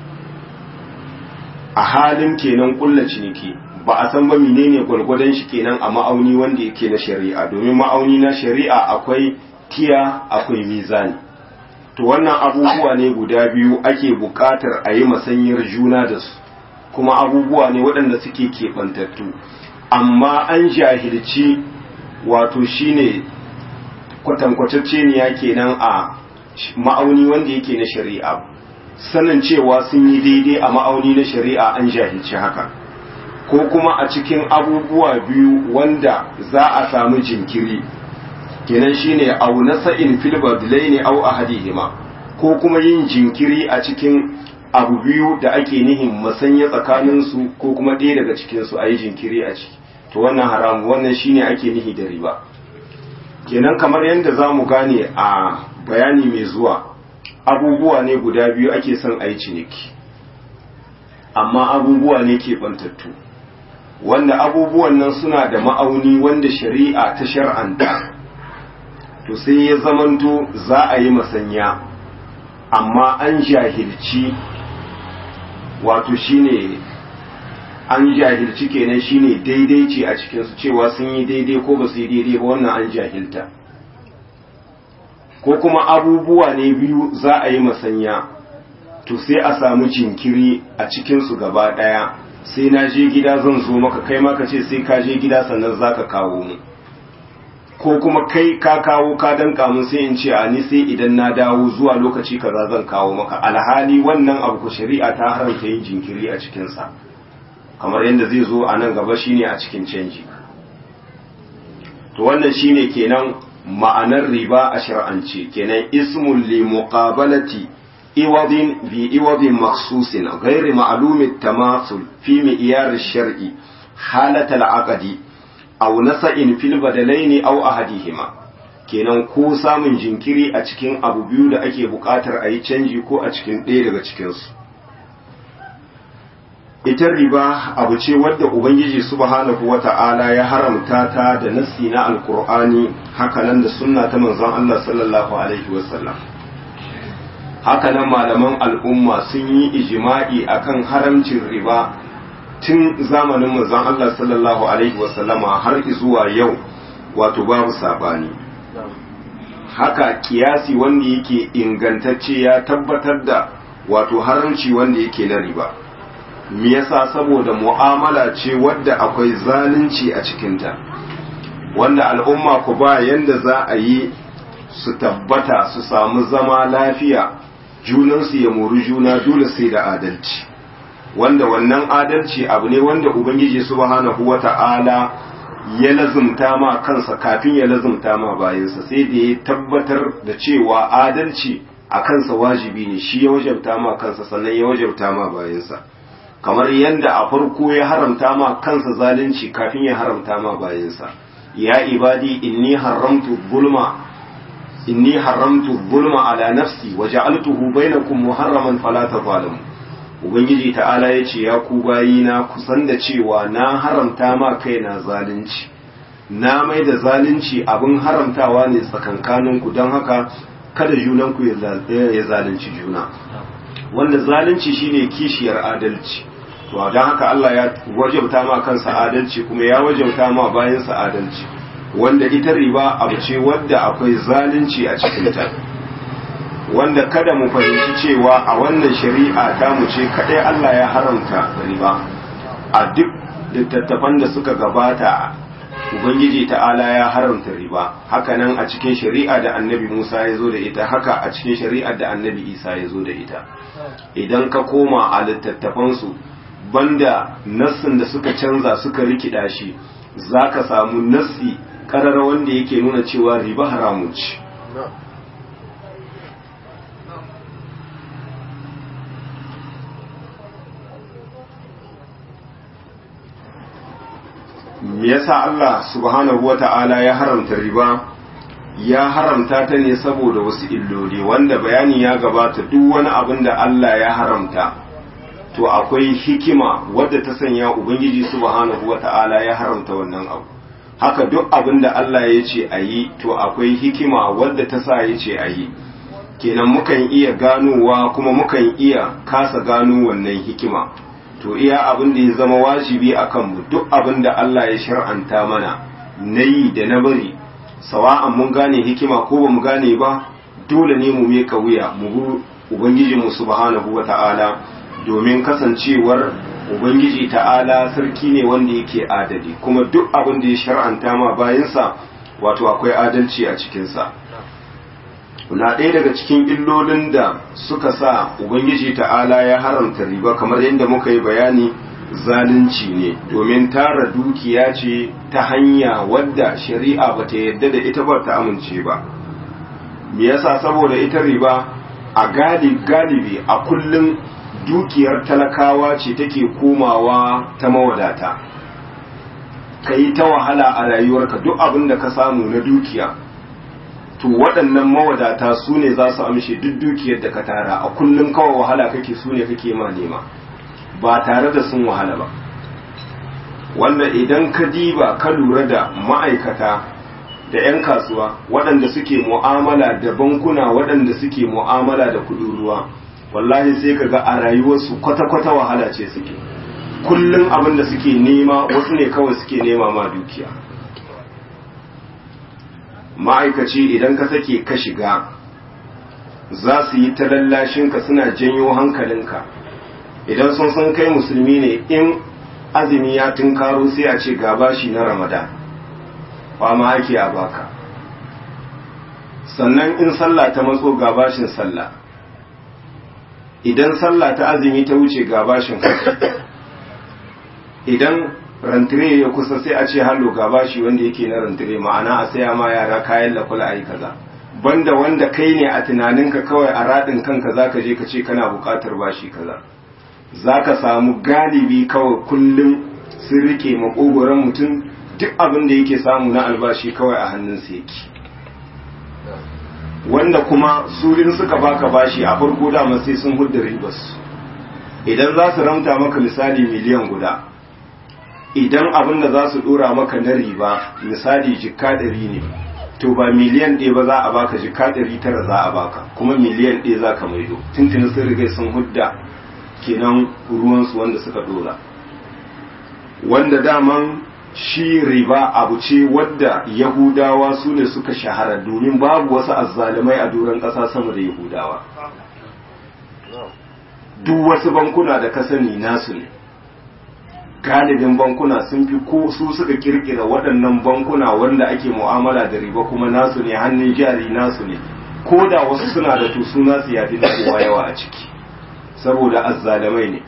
a halin kenan ƙulla ciniki ba a san ba menene gwargwadon shi kenan a ma'auni wanda yake na shari'a domin ma'auni na shari'a akwai tiya akwai mizani to wannan abubuwa ne guda biyu ake buƙatar a yi masanyar juna da su kuma abubuwa ne waɗanda suke keɓantattu amma an jahilci wato shine kwatankwatacce ne ya kenan a ma'auni wanda yake na shari'a sanin cewa sun yi daidai a ma'auni na shari'a an jahilci haka ko kuma a cikin abubuwa biyu wanda za a samu jinkiri kenan shine au nasa'in fil badlaini au ahadihima ko kuma yin jinkiri a cikin abu biyu da ake nihin masanya tsakanin su ko kuma ɗaya daga cikin su ayi jinkiri a ciki to wannan haramu wannan shine ake nihi da riba kenan kamar yadda zamu gane a bayani mai zuwa abubuwa ne guda biyu ake son ayi ciniki amma abubuwa ne ke bantattu wanda abubuwan nan suna da ma'auni wanda shari'a ta shar'anta to sai ya zamanto za a yi masanya amma an jahilci wato shine an jahilci kenan shine daidai ce a cikinsu cewa sun yi daidai ko ba su yi daidai ba wannan an jahilta ko kuma abubuwa ne biyu za a yi masanya to sai a samu jinkiri a cikinsu gaba ɗaya sai na je gida zan zo maka kai maka ce sai ka je gida sannan za ka kawo mu ko kuma kai ka kawo ka danka mun sai in ce a ni sai idan na dawo zuwa lokaci kaza zan kawo maka alhali wannan abu ko shari'a ta haramta yin jinkiri a cikin sa kamar yadda zai zo a nan gaba shine a cikin canji to wannan shine kenan ma'anar riba a shar'ance kenan ismul li muqabalati iwadin bi iwadin makhsusin ghairi ma'lumi tamasul fi mi'yar shar'i halat al-aqdi aw nasa'in fil badalaini aw ahadihima kenan ko samun jinkiri a cikin abu biyu da ake buƙatar a yi canji ko a cikin ɗaya daga cikinsu ita riba abu ce wadda ubangiji subhanahu wata'ala ya haramta ta da nassi na alkur'ani hakanan da sunna ta manzon Allah sallallahu alaihi wasallam hakanan malaman al'umma sun yi ijma'i akan haramcin riba tun zamanin manzon Allah sallallahu alaihi wasallama har zuwa yau wato babu sabani haka kiyasi wanda yake ingantacce ya tabbatar da wato haramci wanda yake na riba me yasa saboda mu'amala ce wadda akwai zalunci a cikinta wanda al'umma ku ba yanda za a yi su tabbata su samu zama lafiya junansu ya mori juna dole sai da adalci wanda wannan adalci abu ne wanda ubangiji subhanahu wata'ala ya lazumta ma kansa kafin ya lazumta ma bayansa sai da ya tabbatar da cewa adalci a kansa wajibi ne shi ya wajabta ma kansa sannan ya wajabta ma bayansa kamar yadda a farko ya haramta ma kansa zalunci kafin ya haramta ma bayansa ya ibadi inni haramtu zulma inni haramtu zulma ala nafsi wa ja'altuhu bainakum muharraman fala tazalimu ubangiji ta'ala ya ce ya ku bayina kusan da cewa na haramta ma kaina zalunci na mai da zalunci abin haramtawa ne tsakankaninku don haka kada junanku ya zalunci juna wanda zalunci shine kishiyar adalci to don haka Allah ya wajabta ma kansa adalci kuma ya wajabta ma bayansa adalci wanda ita riba abu ce wadda akwai zalunci a cikinta wanda kada mu fahimci cewa a wannan shari'a ta mu ce kadai Allah ya haramta riba a duk littattafan da suka gabata ubangiji ta'ala ya haramta riba hakanan a cikin shari'a da annabi Musa ya zo da ita haka a cikin shari'ar da annabi Isa ya zo da ita idan ka koma a littattafansu banda nassin da suka canza suka rikida shi zaka samu nassi karara wanda yake nuna cewa riba haramun ce me yasa Allah subhanahu wata'ala ya haramta riba ya haramta ta ne saboda wasu illoli wanda bayani ya gabata duk wani abin da Allah ya haramta to akwai hikima wadda ta sanya ubangiji subhanahu wata'ala ya haramta wannan abu haka duk abin da Allah ya ce a yi to akwai hikima wadda ta sa ya ce a yi kenan mukan iya ganowa kuma mukan iya kasa gano wannan hikima to iya abin da ya zama wajibi a kanmu duk abin da Allah ya shar'anta mana na yi da na bari sawa'an mun gane hikima ko ba mu gane ba dole ne mu meka wuya mu bi ubangijinmu subhanahu wa ta'ala domin kasancewar ubangiji ta'ala sarki ne wanda yake adali kuma duk abin da ya shar'anta ma bayansa wato akwai adalci a cikinsa na ɗaya daga cikin illolin da suka sa ubangiji ta'ala ya haramta riba kamar yadda muka yi bayani zalunci ne domin tara dukiya ce ta hanya wadda shari'a ba ta yadda da ita ba ta amince ba me yasa saboda ita riba a galibi a kullum dukiyar talakawa ce take komawa ta mawadata ka yi ta wahala a rayuwarka duk abin da ka samu na dukiya to waɗannan mawadata su ne za su amshe duk dukiyar da ka tara a kullum kawai wahala kake su ne kake ma nema ba tare da sun wahala ba wanda idan ka diba ka lura da ma'aikata da 'yan kasuwa waɗanda suke mu'amala da bankuna waɗanda suke mu'amala da kuɗin ruwa wallahi sai ka ga a rayuwarsu kwata-kwata wahala ce suke kullum abin da suke nema wasu ne kawai suke nema ma dukiya ma'aikaci idan ka sake ka shiga za su yi ta lallashinka suna janyo hankalinka idan sun san kai musulmi ne in azumi ya tunkaro sai a ce gabashi na ramadan ma ake a baka sannan in sallah ta matso gabashin sallah idan sallah ta azumi ta wuce gabashin idan rantire ya kusa sai a ce hallo ga bashi wanda yake na rantire ma'ana a saya ma yara kayan lakula a yi kaza banda wanda kai ne a tunaninka kawai a raɗin kanka za ka je ka ce kana buƙatar bashi kaza za ka samu galibi kawai kullum sun rike makogoron mutum duk abin da yake samu na albashi kawai a hannunsa yake wanda kuma su in suka baka bashi a farko dama sai sun hudda ribas idan za su ramta maka misali miliyan guda idan abin da za su dora maka na riba misali jikka ɗari ne to ba miliyan ɗaya ba za a baka jikka ɗari tara za a baka kuma miliyan ɗaya za ka maido tuntuni sun riga sun hudda kenan ruwansu wanda suka dora wanda daman shi riba abu ce wadda yahudawa su ne suka shahara domin babu wasu azzalumai a doron ƙasa sama da yahudawa duk wasu bankuna da ka sani nasu ne galibin bankuna sun fi ko su suka kirkira waɗannan bankuna wanda ake mu'amala da riba kuma nasu ne hannun jari nasu ne ko da wasu suna da tusu nasu ya fi kowa yawa a ciki saboda azzalumai ne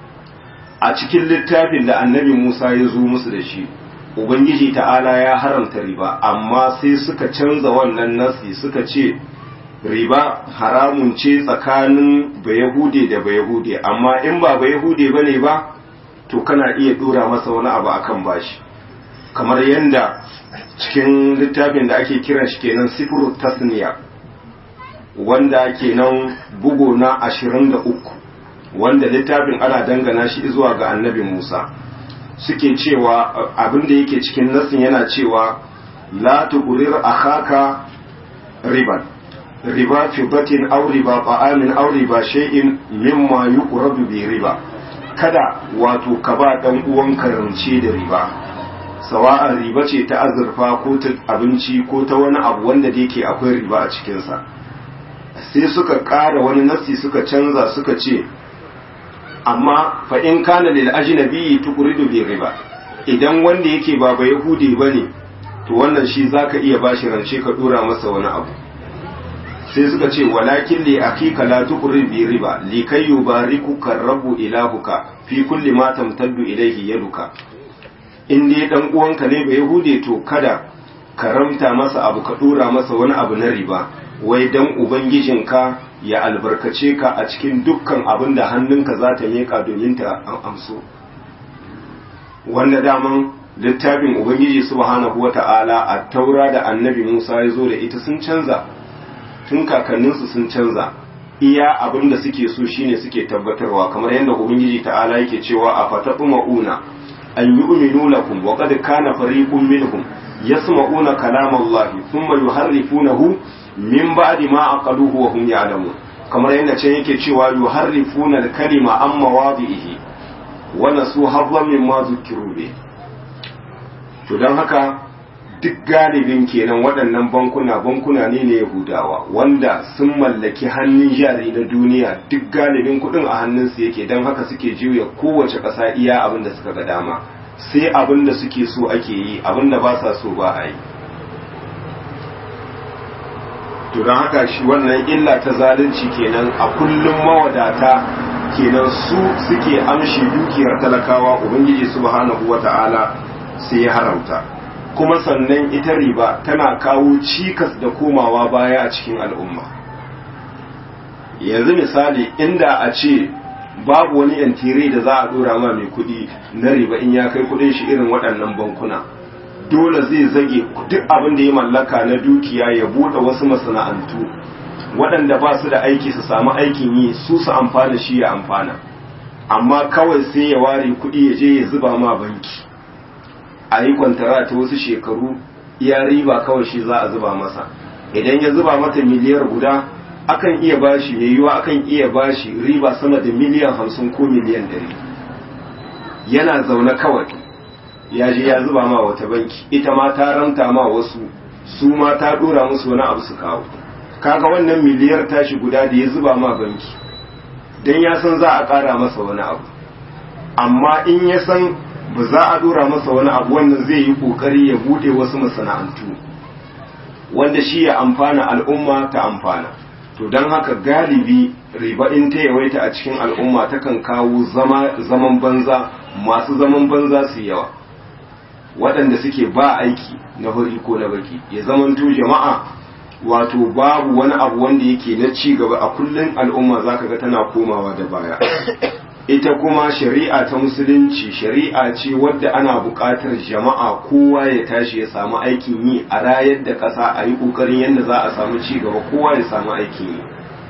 a cikin littafin da annabi Musa ya zo musu da shi Ubangiji ta'ala ya haramta riba amma sai suka canza wannan nasi suka ce riba haramun ce tsakanin bayahude da bayahude amma in ba bayahude ba ne ba to kana iya dora masa wani abu akan bashi kamar yadda cikin littafin da ake kiran shi kenan sifru tasniya wanda kenan bugo na ashirin da uku wanda littafin ana dangana shi zuwa ga annabi Musa suke cewa abin da yake cikin nasin yana cewa la tuqrir akhaka riban riba fi batin aw riba ta'amin aw riba shay'in mimma yuqrabu bi riba kada wato ka ba dan uwan rance da riba sawa'an riba ce ta azurfa ko ta abinci ko ta wani abu wanda da yake akwai riba a cikinsa sai suka ƙara wani nasi suka canza suka ce amma fa in kana lil ajnabi tuqridu bi riba idan wanda yake ba ba yahudi bane to wannan shi zaka iya bashi rance ka dora masa wani abu sai suka ce walakin li akika la tuqrid bi riba li kay yubarikuka rabbu ilahuka fi kulli ma tamtaddu ilayhi yaduka in dai dan uwanka ne ba yahudi to kada karamta masa abu ka dora masa wani abu na riba wai dan ubangijinka ya albarkace ka a cikin dukkan abin da hannunka za ta miƙa domin ta amso wanda daman littafin ubangiji subhanahu wata'ala a taura da annabi musa ya zo da ita sun canza tun kakanninsu sun canza iya abin da suke so shine suke tabbatarwa kamar yadda ubangiji ta'ala yake cewa a fataɓu ma'una an yi uminu lakum wa qad kana fariqun minhum yasma'una kalamallahi thumma yuharrifunahu min ba'di ma aqaluhu wa hum ya'lamun kamar yadda can yake cewa yuharrifuna al-kalima an mawadihi wa nasu hadhan mimma zukiru bi to dan haka duk galibin kenan waɗannan bankuna bankuna ne na Yahudawa wanda sun mallaki hannun jari na duniya duk galibin kuɗin a hannunsu yake don haka suke juya kowace ƙasa iya abin da suka ga dama sai abin da suke so ake yi abin da ba sa so ba a yi to don haka shi wannan illa ta zalunci kenan a kullum mawadata kenan su suke amshi dukiyar talakawa ubangiji subhanahu wata'ala sai ya haramta kuma sannan ita riba tana kawo cikas da komawa baya a cikin al'umma yanzu misali inda a ce babu wani yantire da za a dora ma mai kudi na riba in ya kai kudin shi irin waɗannan bankuna dole zai zage duk abin da ya mallaka na dukiya ya buɗe wasu masana'antu waɗanda ba su da aiki su samu aikin yi su su amfana shi ya amfana amma kawai sai ya ware kuɗi ya je ya zuba ma banki a yi kwantara ta wasu shekaru iya riba kawai shi za a zuba masa idan ya zuba mata miliyar guda akan iya bashi mai yiwa akan iya bashi riba sama da miliyan hamsin ko miliyan ɗari yana zaune kawai ya je ya zuba ma wata banki ita ma ta ranta ma wasu su ma ta dora musu wani abu su kawo kaga wannan miliyar tashi guda da ya zuba ma banki dan ya san za a kara masa wani abu amma in ya san ba za a dora masa wani abu wannan zai yi kokari ya bude wasu masana'antu wanda shi ya amfana al'umma ta amfana to don haka galibi riba in ta yawaita a cikin al'umma takan kawo zaman banza masu zaman banza su yawa waɗanda suke ba aiki na huri ko na baki ya zamanto jama'a wato babu wani abu wanda yake na ci gaba a kullum al'umma zaka ga tana komawa da baya ita kuma shari'a ta musulunci shari'a ce wadda ana buƙatar jama'a kowa ya tashi ya samu aikin yi a rayar da ƙasa a yi ƙoƙarin yadda za a samu ci gaba kowa ya samu aikin yi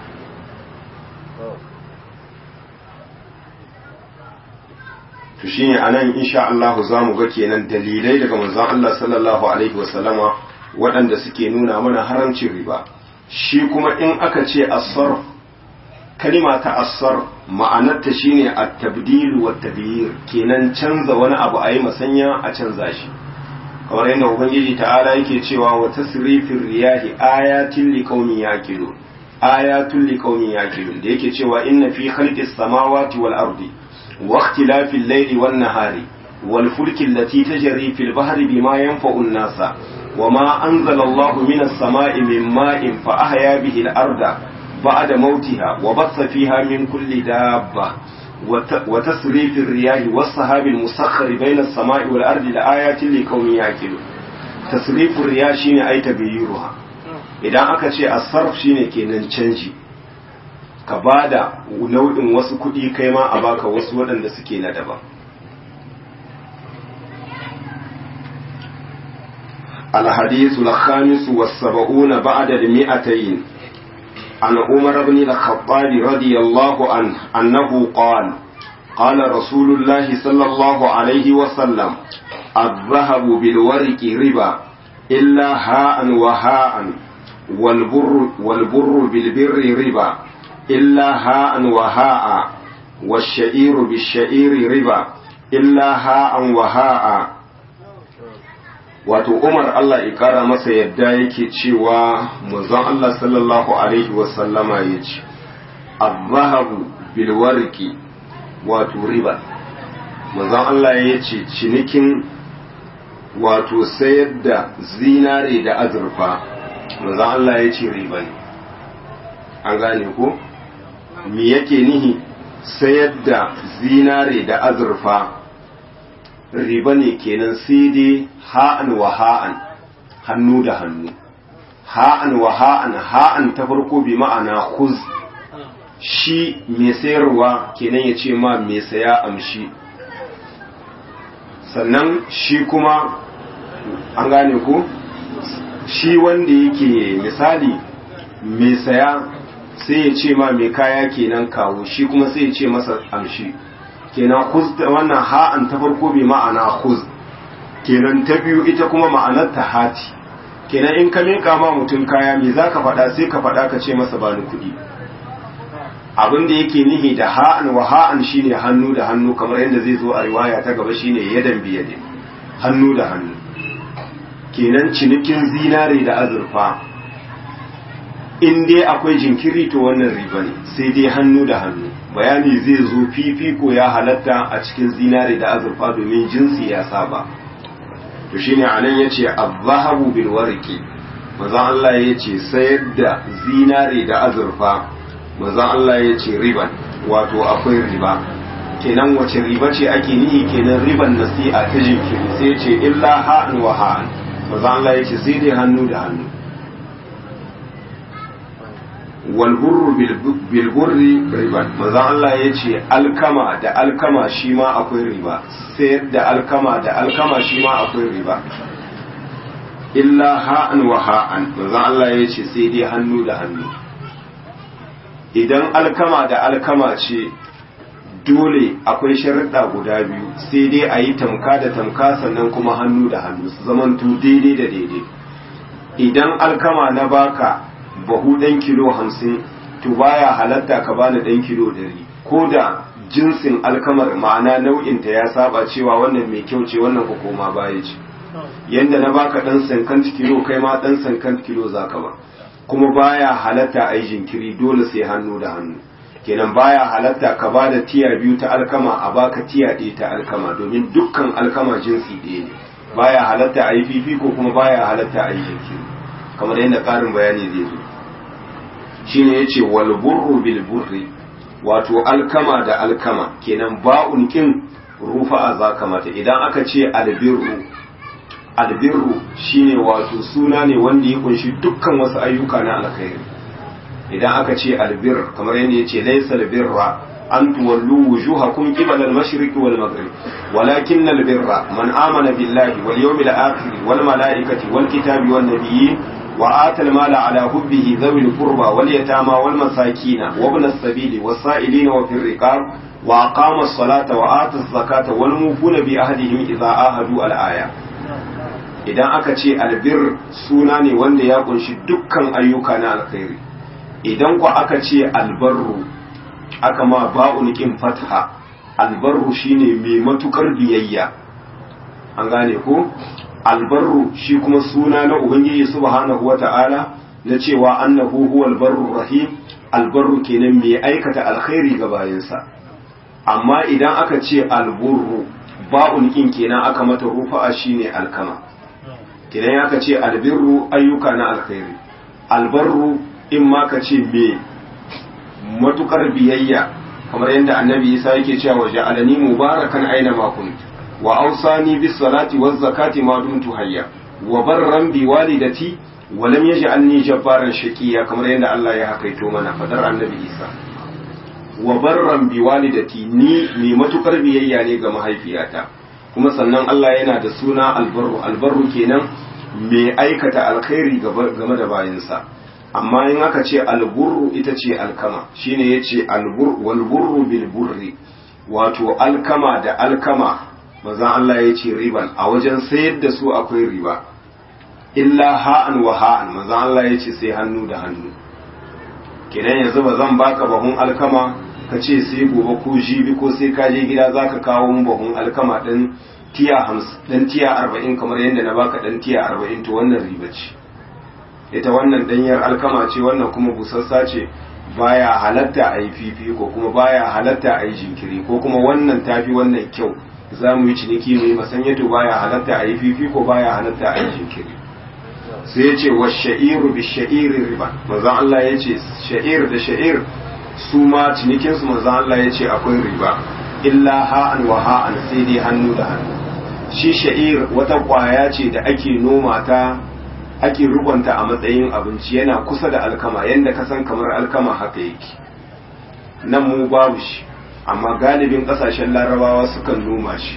to shine anan insha Allah za mu ga kenan dalilai daga manzon Allah sallallahu alaihi wasallama waɗanda suke nuna mana haramcin riba shi kuma in aka ce asar kalima ta asar ma'anarta shine at-tabdil wa taghyir kenan canza wani abu ayi masanya a canza shi kamar yadda ubangiji ta'ala yake cewa wa tasrifir riyahi ayatin liqaumin yaqilun ayatul liqaumin yaqilun da yake cewa inna fi khalqis samawati wal ardi wa ikhtilafil layli wan nahari wal fulki allati tajri fil bahri bima yanfa'u an-nasa وما أنزل الله من السماء من ماء فأحيا به الأرض بعد موتها وبث فيها من كل دابة وتصريف الرياح والسحاب المسخر بين السماء والأرض لآيات لقوم يعقلون تصريف الرياح شيء أي تغييرها idan aka ce asarf shine kenan canji ka bada nau'in wasu kuɗi kai ma a baka wasu waɗanda suke na daban الحديث الخامس والسبعون بعد المئتين عن عمر بن الخطاب رضي الله عنه أنه قال قال رسول الله صلى الله عليه وسلم الذهب بالورق ربا إلا هاء وهاء والبر, والبر بالبر ربا إلا هاء وهاء والشعير بالشعير ربا إلا هاء وهاء wato umar Allah ya kara masa yadda yake cewa manzon Allah sallallahu alaihi wasallama ya ce azahabu bilwarki wato riba manzon Allah ya ce cinikin wato sayar da zinare da azurfa manzon Allah ya ce riba ne an gane ko me yake nihi sayar da zinare da azurfa riba ne kenan sai dai ha'an wa ha'an hannu da hannu ha'an wa ha'an ha'an ta farko bi ma'ana khuz shi mai sayarwa kenan ya ce ma mai saya amshi sannan shi kuma an gane ko shi wanda yake misali mai saya sai ya ce ma mai kaya kenan kawo shi kuma sai ya ce masa amshi kenan khuz wannan ha'an ta farko bi ma'ana khuz kenan ta biyu ita kuma ma'anar ta hati kenan in ka miƙa ma mutum kaya me zaka faɗa sai ka faɗa ka ce masa bani kuɗi abin da yake nihi da ha'an wa ha'an shine hannu da hannu kamar yadda zai zo a riwaya ta gaba shine yadan biyade hannu da hannu kenan cinikin zinare da azurfa in dai akwai jinkiri to wannan riba ne sai dai hannu da hannu bayani zai zo fifiko ya halatta a cikin zinare da azurfa domin jinsi ya saba to shine anan yace az-zahabu bil warqi manzon Allah yace sayar da zinare da azurfa manzon Allah yace riban wato akwai riba kenan wace riba ce ake nihi kenan riban nasi'a ta jinkiri sai yace illa ha'an wa ha'an manzon Allah yace sai dai hannu da hannu walburru bilburri riba manzon Allah ya ce alkama da alkama shi ma akwai riba sayar da alkama da alkama shi ma akwai riba illa ha'an wa ha'an manzon Allah ya ce sai dai hannu da hannu idan alkama da alkama ce dole akwai sharuɗa guda biyu sai dai a yi tamka da tamka sannan kuma hannu da hannu su zamantu daidai da daidai idan alkama na baka bahu ɗan kilo hamsin to baya halatta ka bani ɗan kilo dari ko da jinsin alkamar ma'ana nau'inta ya saba cewa wannan mai kyau ce wannan ko koma baya ce yanda na baka ɗan sankan kilo kai ma ɗan sankan kilo zaka ba kuma baya halatta a yi jinkiri dole sai hannu da hannu kenan baya halatta ka ba da tiya biyu ta alkama a baka tiya ɗaya ta alkama domin dukkan alkama jinsi ɗaya ne baya halatta a yi fifiko kuma baya halatta a yi jinkiri kamar yadda ƙarin bayani zai zo shine yace wal burru bil burri wato alkama da alkama kenan ba'un kin rufa a zaka mata idan aka ce albirru albirru shine wato suna ne wanda ya kunshi dukkan wasu ayyuka na alkhairi idan aka ce albir kamar yadda yace laysa albirra an tuwallu wujuhakum qibala al-mashriq wal maghrib walakin al-birra man amana billahi wal yawmil akhir wal malaikati wal kitabi wan nabiyyin wa ata al-mala ala hubbihi dhawil qurba wal yatama wal masakin wa ibn as-sabili was sa'ilin wa fir riqab wa aqama as-salata wa ata az-zakata wal mufuna bi ahdihim idha ahadu al-aya idan aka ce albir suna ne wanda ya kunshi dukkan ayyuka na alkhairi idan ku aka ce albarru aka ma ba'un kin fatha albarru shine mai matukar biyayya an gane ko albarru shi kuma suna na ubangiji subhanahu wata'ala na cewa annahu huwal barru rahim albarru kenan mai aikata alkhairi ga bayansa amma idan aka ce alburru ba'un kin kenan aka mata rufa'a shine alkama kenan aka ce albirru ayyuka na alkhairi albarru in ma ka ce me matukar biyayya kamar yadda annabi isa yake cewa wa ja'alani mubarakan aina ma kunt wa awsani bis salati waz zakati ma dumtu hayya wa barran bi walidati wa lam yaj'alni jabbaran shaqiya kamar yadda Allah ya hakaito mana fadar annabi isa wa barran bi walidati ni mai matukar biyayya ne ga mahaifiyata kuma sannan Allah yana da suna albarru albarru kenan mai aikata alkhairi game da bayansa amma in aka ce alburru ita ce alkama shine yace albur wal burru bil burri wato alkama da alkama maza Allah ya ce riban a wajen sayar da su akwai riba illa ha'an wa ha'an maza Allah ya ce sai hannu da hannu kenan yanzu ba zan baka bahun alkama ka ce sai gobe ko jibi ko sai ka je gida zaka kawo mun bahun alkama din tiya 50 dan tiya 40 kamar yadda na baka dan tiya 40 to wannan riba ce ita wannan danyar alkama ce wannan kuma busassa ce baya halatta a yi fifi ko kuma baya halatta a yi jinkiri ko kuma wannan tafi wannan kyau za mu yi ciniki mai masanyato baya halatta a yi fifi ko baya halatta a yi jinkiri sai ya ce wa sha'iru bi sha'iri riba manzon Allah ya ce sha'ir da sha'ir su ma cinikinsu manzon Allah ya ce akwai riba illa ha'an wa ha'an sai dai hannu da hannu shi sha'ir wata kwaya ce da ake noma ta ake rukunta a matsayin abinci yana kusa da alkama yadda ka san kamar alkama haka yake nan mu babu shi amma galibin kasashen larabawa sukan noma shi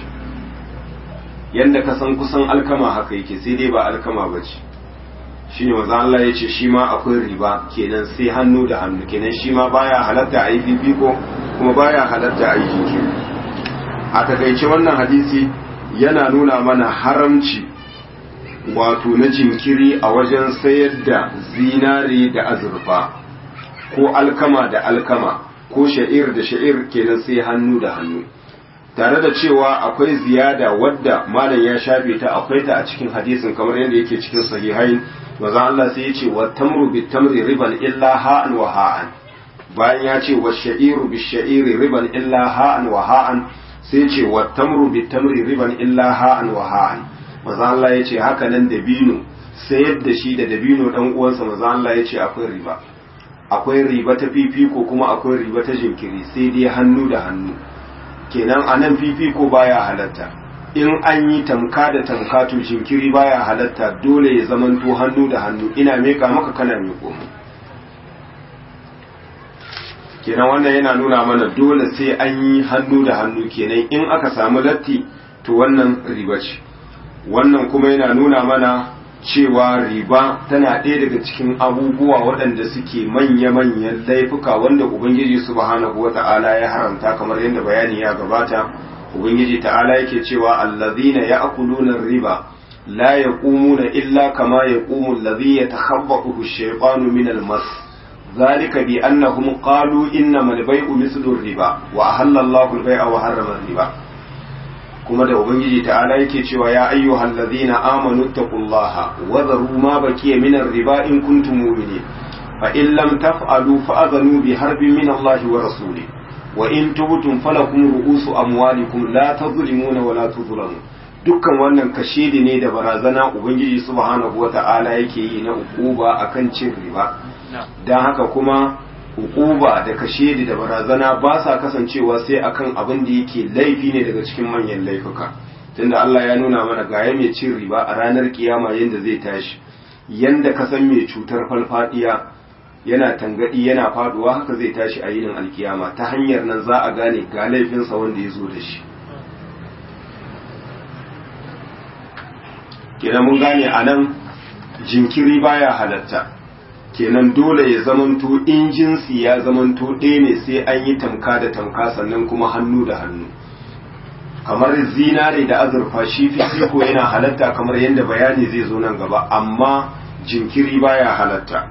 yadda ka san kusan alkama haka yake sai dai ba alkama ba ce shi ne wanzan Allah ya ce shi ma akwai riba kenan sai hannu da hannu kenan shi ma baya halatta a yi fifiko kuma baya halatta a yi jinkiri a takaice wannan hadisi yana nuna mana haramci wato na jinkiri a wajen sayar da zinare da azurfa ko alkama da alkama ko sha'ir da sha'ir kenan sai hannu da hannu tare da cewa akwai ziyada wadda malam ya shafe ta akwai ta a cikin hadisin kamar yadda yake cikin sahihain maza Allah sai ya ce wa tamru bit tamri riban illa ha'an wa ha'an bayan ya ce wa sha'iru bit sha'iri riban illa ha'an wa ha'an sai ya ce wa tamru bit tamri riban illa ha'an wa ha'an maza Allah ya ce haka nan dabino sayar da shi da dabino dan uwansa maza Allah ya ce akwai riba akwai riba ta fifiko kuma akwai riba ta jinkiri sai dai hannu da hannu kenan a nan fifiko baya halatta in an yi tamka da tamka to jinkiri baya halatta dole ya zamanto hannu da hannu ina meka maka kana meko mu kenan wannan yana nuna mana dole sai an yi hannu da hannu kenan in aka samu latti to wannan riba ce wannan kuma yana nuna mana cewa riba tana ɗaya daga cikin abubuwa waɗanda suke manya-manyan laifuka wanda ubangiji subhanahu wata'ala ya haramta kamar yadda bayani ya gabata ubangiji ta'ala yake cewa allazina ya'kuluna riba la yaqumuna illa kama yaqumu allazi yatakhabbathu ash-shaytanu min al-mas ذلك بأنهم قالوا إنما البيع مثل الربا وأحل الله البيع وحرم الربا kuma da ubangiji ta'ala yake cewa ya ayyuhal ladhina amanu taqullaha wa dharu ma bakiya min riba in kuntum mu'minin fa in lam taf'alu fa'adhanu bi harbin min Allah wa rasulih wa in tubtum falakum ru'usu amwalikum la tadhlimuna wa la tudhlamun dukkan wannan kashedi ne da barazana ubangiji subhanahu wa ta'ala yake yi na ukuba akan cin riba dan haka kuma hukuba da kashedi da barazana ba sa kasancewa sai akan abin da yake laifi ne daga cikin manyan laifuka tunda Allah ya nuna mana gaya mai cin riba a ranar kiyama yanda zai tashi yanda ka san mai cutar falfadiya yana tangadi yana faduwa haka zai tashi a yinin alkiyama ta hanyar nan za a gane ga laifinsa wanda ya zo da shi kenan mun gane a nan jinkiri baya halatta kenan dole ya zamanto in jinsi ya zamanto ɗaya ne sai an yi tamka da tamka sannan kuma hannu da hannu kamar zinare da azurfa shi fifiko yana halatta kamar yadda bayani zai zo nan gaba amma jinkiri baya halatta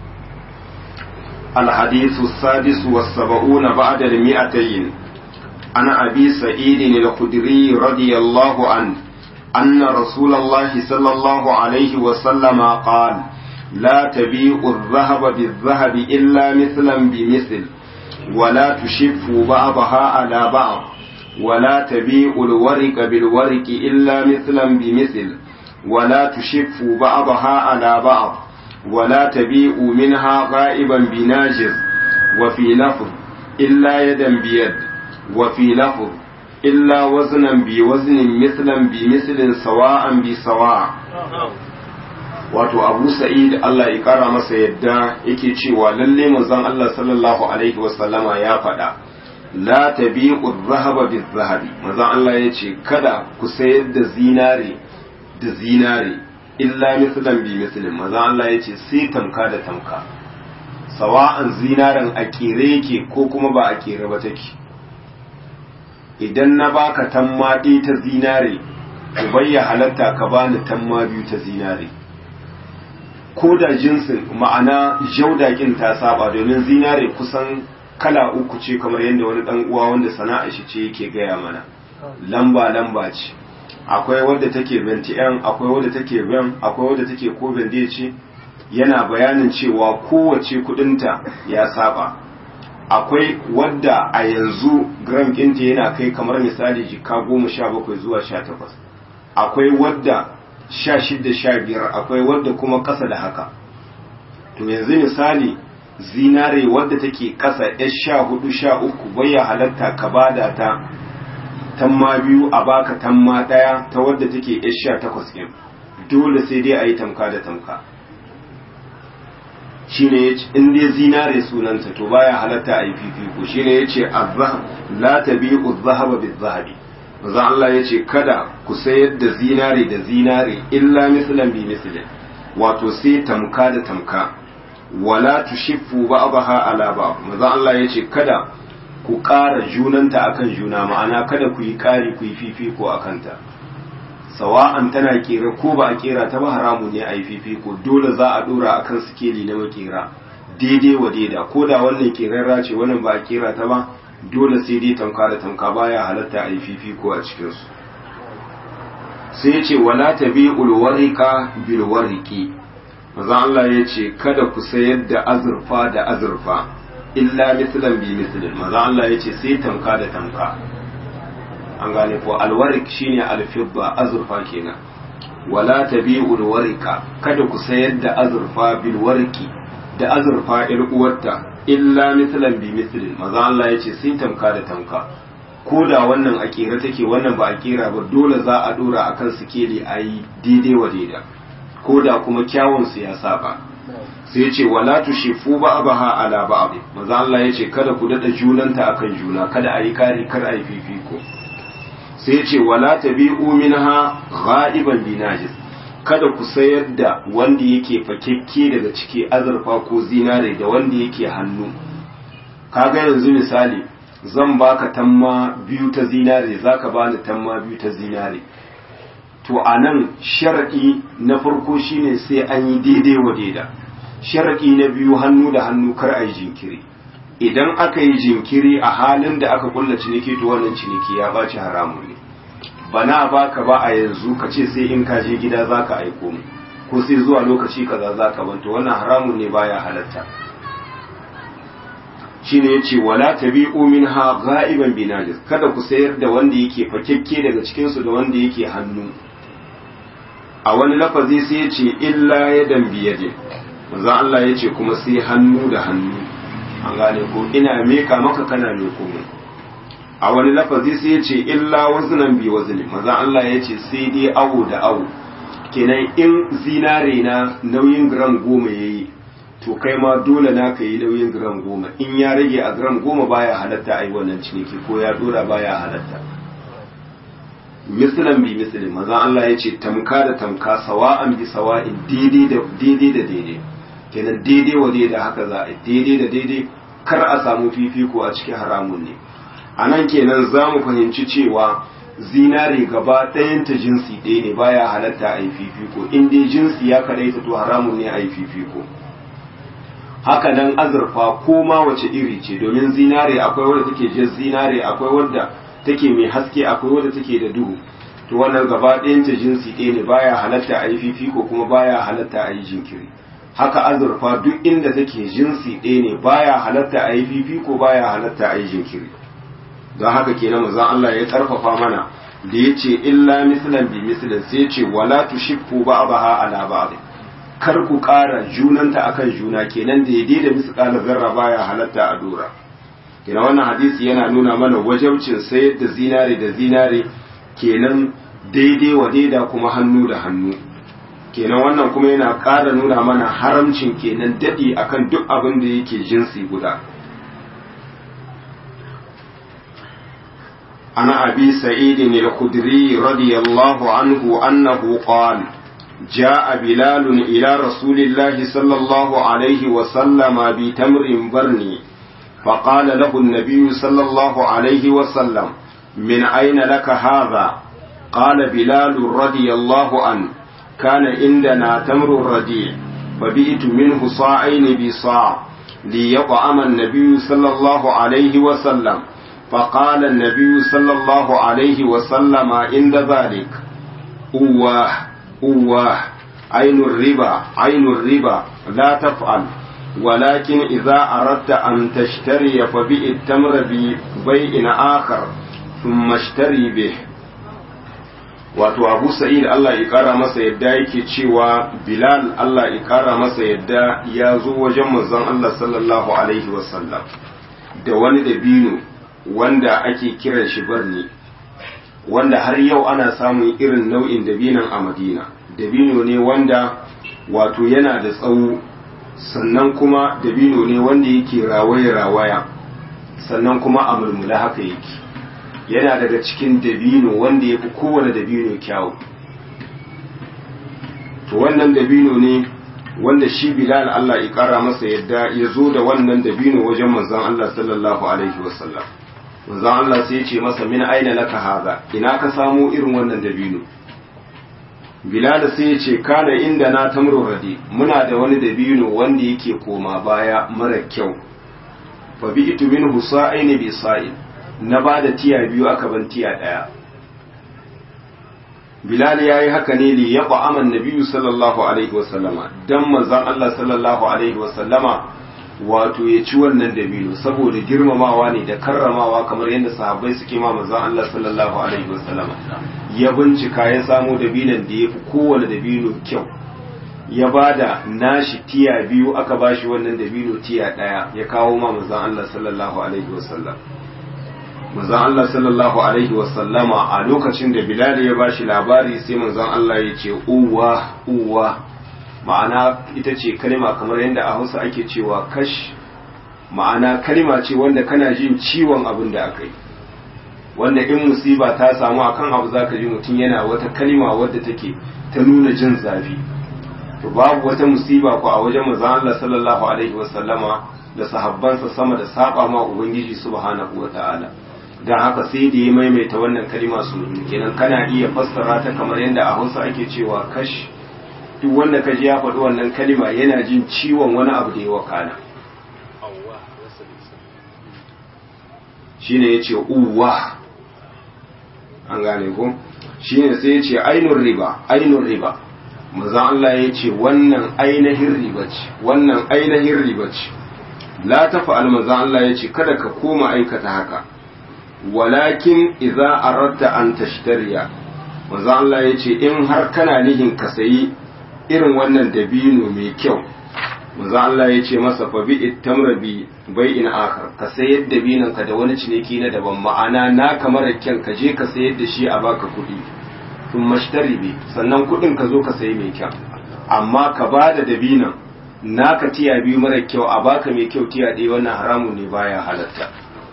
الحديث السادس والسبعون بعد المئتين عن أبي سعيد الخدري رضي الله عنه أن رسول الله صلى الله عليه وسلم قال لا تبيع الذهب بالذهب إلا مثلا بمثل ولا تشف بعضها على بعض ولا تبيع الورق بالورق إلا مثلا بمثل ولا تشف بعضها على بعض ولا تبيع منها غائبا بناجر وفي لفظ إلا يدا بيد وفي لفظ إلا وزنا بوزن مثلا بمثل سواء بسواء wato abu sa'id Allah ya kara masa yadda yake cewa lalle manzon Allah sallallahu alaihi wasallama ya faɗa la tabi'u dhahaba bil-zahabi manzon Allah ya ce kada ku sayar da zinare da zinare illa mislan bi mislin manzon Allah ya ce sai tamka da tamka sawa'an zinaren a kere yake ko kuma ba a kere ba take idan na baka tamma ɗaya ta zinare ku bayya halatta ka bani tamma biyu ta zinare ko da jinsin ma'ana jaudakin ta saba domin zinare kusan kala uku ce kamar yadda wani dan uwa wanda sana'a shi ce yake gaya mana lamba lamba ce akwai wadda take 21 akwai wadda take 20 akwai wadda take ko bende ce yana bayanin cewa kowace kudinta ya saba akwai wadda a yanzu gram ɗinta yana kai kamar misali jika goma sha bakwai zuwa sha takwas akwai wadda sha shida sha biyar akwai wadda kuma ƙasa da haka to yanzu misali zinare wadda take ƙasa ya sha hudu sha uku baya halatta ka bada ta tamma biyu a baka tamma ɗaya ta wadda take ya sha takwas ɗin dole sai dai a yi tamka da tamka shine yace in dai zinare sunanta to baya halatta a yi fifiko shine yace azhab la tabi'u adh-dhahaba bil-dhahabi manzo Allah yace kada ku sayar da zinare da zinare illa mislan bi mislin wato sai tamka da tamka wala tushiffu ba'daha ala ba'd manzo Allah yace kada ku ƙara junanta akan juna ma'ana kada ku yi ƙari ku yi fifiko akan ta sawa'an tana kera ko ba a kera ta ba haramu ne a yi fifiko dole za a dora a kan sikeli na makera daidai wa daida ko da wannan kerarra ce wannan ba a kera ta ba dole sai dai tamka da tamka baya halatta a yi fifiko a cikinsu sai ce wala ta bi ulwarika bilwariki maza Allah ya ce kada ku sayar da azurfa da azurfa illa mislan bi mislin maza Allah ya ce sai tamka da tamka an gane ko alwarik shine alfidda azurfa kenan wala tabi'ul warika kada ku sayar da azurfa bil wariki da azurfa ir uwarta illa mislan bi mislin maza Allah yace sai tamka da tamka ko da wannan a kera take wannan ba a kera ba dole za a dora akan sikeli ayi daidai wa daida ko da kuma kyawun su ya saba sai yace wala tushifu ba'daha ala ba'd maza Allah yace kada ku dada junanta akan juna kada ayi kari kar ayi fifiko sai ce wala tabi'u minha ghaiban binajis kada ku sayar da wanda yake fakekke daga ciki azurfa ko zinare da wanda yake hannu kaga yanzu misali zan baka tamma biyu ta zinare zaka bani tamma biyu ta zinare to anan shar'i na farko shine sai an yi daidai wa daida shar'i na biyu hannu da hannu kar a yi jinkiri idan aka yi jinkiri a halin da aka kulla ciniki to wannan ciniki ya baci haramun ne bana baka ba a yanzu ka ce sai in ka je gida zaka aiko mu ko sai zuwa lokaci kaza zaka banto wannan haramun ne baya halatta shine yace wala tabi'u minha ghaiban binajis kada ku sayar da wanda yake fakekke daga cikin su da wanda yake hannu a wani lafazi sai yace illa yadan biyadin manzo Allah yace kuma sai hannu da hannu an gane ko ina meka maka kana meko mu a wani lafazi sai ya ce illa waznan bi wazni maza Allah ya ce sai dai awo da awo kenan in zinare na nauyin gram goma yayi to kai ma dole na ka yi nauyin gram goma in ya rage a gram goma baya halatta a yi wannan ciniki ko ya dora baya halatta mislan bi mislin manzon Allah ya ce tamka da tamka sawa'an bi sawa'in daidai da daidai da daidai kenan daidai wa da haka za a daidai da daidai kar a samu fifiko a cikin haramun ne a nan kenan za mu fahimci cewa zinare gaba ɗayan ta jinsi ɗaya ne baya halatta a yi fifiko in dai jinsi ya kadaita to haramun ne a yi fifiko haka nan azurfa ko ma wace iri ce domin zinare akwai wadda take jan zinare akwai wadda take mai haske akwai wadda take da duhu to wannan gaba ɗayan ta jinsi ɗaya ne baya halatta a yi fifiko kuma baya halatta a yi jinkiri haka azurfa duk inda take jinsi ɗaya ne baya halatta a yi fifiko baya halatta a yi jinkiri don haka kenan manzon Allah ya karfafa mana da ya ce illa mislan bi mislin sai ya ce wala tushiffu ba'daha ala ba'd kar ku ƙara junanta akan juna kenan daidai da misqala zarra baya halatta a dora kenan wannan hadisi yana nuna mana wajabcin sayar da zinare da zinare kenan daidai wa daida kuma hannu da hannu kenan wannan kuma yana ƙara nuna mana haramcin kenan daɗi akan duk abin da yake jinsi guda عن أبي سعيد الخدري رضي الله عنه أنه قال جاء بلال إلى رسول الله صلى الله عليه وسلم بتمر برني فقال له النبي صلى الله عليه وسلم من أين لك هذا قال بلال رضي الله عنه كان عندنا تمر رديع فبئت منه صاعين بصاع ليطعم النبي صلى الله عليه وسلم فقال النبي صلى الله عليه وسلم عند ذلك أواه أواه عين الربا عين الربا لا تفعل ولكن إذا أردت أن تشتري فبئ التمر ببيع آخر ثم اشتري به wato abu sa'id Allah ya kara masa yadda yake cewa bilal Allah ya kara masa yadda ya zo wajen manzon Allah sallallahu alaihi wasallam da wani dabino wanda ake kiran shi barni wanda har yau ana samun irin nau'in dabinan a madina dabino ne wanda wato yana da tsawo sannan kuma dabino ne wanda yake rawaya-rawaya sannan kuma a mulmula haka yake yana daga cikin dabino wanda ya fi kowane dabino kyawu to wannan dabino ne wanda shi bilal Allah ya kara masa yadda ya zo da wannan dabino wajen manzon Allah sallallahu alaihi wasallam manzon Allah sai ya ce masa min aina laka haza ina ka samu irin wannan dabino bilal sai ya ce kana inda na tamru radi muna da wani dabino wanda yake koma baya mara kyau fa bi itu minhu sa'aini bi sa'in na ba da tiya biyu aka ban tiya ɗaya bilal ya yi haka ne li ya aman nabiyu sallallahu alaihi wasallama dan manzon Allah sallallahu alaihi wasallama wato ya ci wannan dabino saboda girmamawa ne da karramawa kamar yadda sahabbai suke ma manzon Allah sallallahu alaihi wasallama ya bincika ya samo dabinon da ya fi kowane dabino kyau ya ba da nashi tiya biyu aka bashi wannan dabino tiya ɗaya ya kawo ma manzon Allah sallallahu alaihi wasallam manzon Allah sallallahu alaihi wasallama a lokacin da Bilal ya bashi labari sai manzon Allah ya ce uwa uwa ma'ana ita ce kalma kamar yadda a Hausa ake cewa kash ma'ana kalma ce wanda kana jin ciwon abin da aka yi wanda in musiba ta samu akan abu zaka ji mutum yana wata kalma wadda take ta nuna jin zafi to babu wata musiba ko a wajen manzon Allah sallallahu alaihi wasallama da sahabbansa sama da saba ma ubangiji subhanahu wataala don haka sai da ya maimaita wannan kalima su kenan kana iya fassara ta kamar yadda a hausa ake cewa kash duk wanda ka ji ya faɗi wannan kalima yana jin ciwon wani abu da ya wakana shine ya ce uwa an gane ku shine sai ya ce ainun riba ainun riba maza Allah ya ce wannan ainihin riba ce wannan ainihin riba ce la ta fa'al maza Allah ya ce kada ka koma aikata haka walakin idza aradta an tashtariya manzo Allah yace in har kana nihin ka sayi irin wannan dabino mai kyau manzo Allah yace masa fa bi ittamra bi bai'in akhar ka sayar dabinon ka da wani ciniki na daban ma'ana na kamar kyan ka je ka sayar da shi a baka kuɗi sun mashtari bi sannan kuɗin ka zo ka sayi mai kyau amma ka ba da dabinon naka tiya biyu mara kyau a baka mai kyau tiya ɗaya wannan haramun ne baya halatta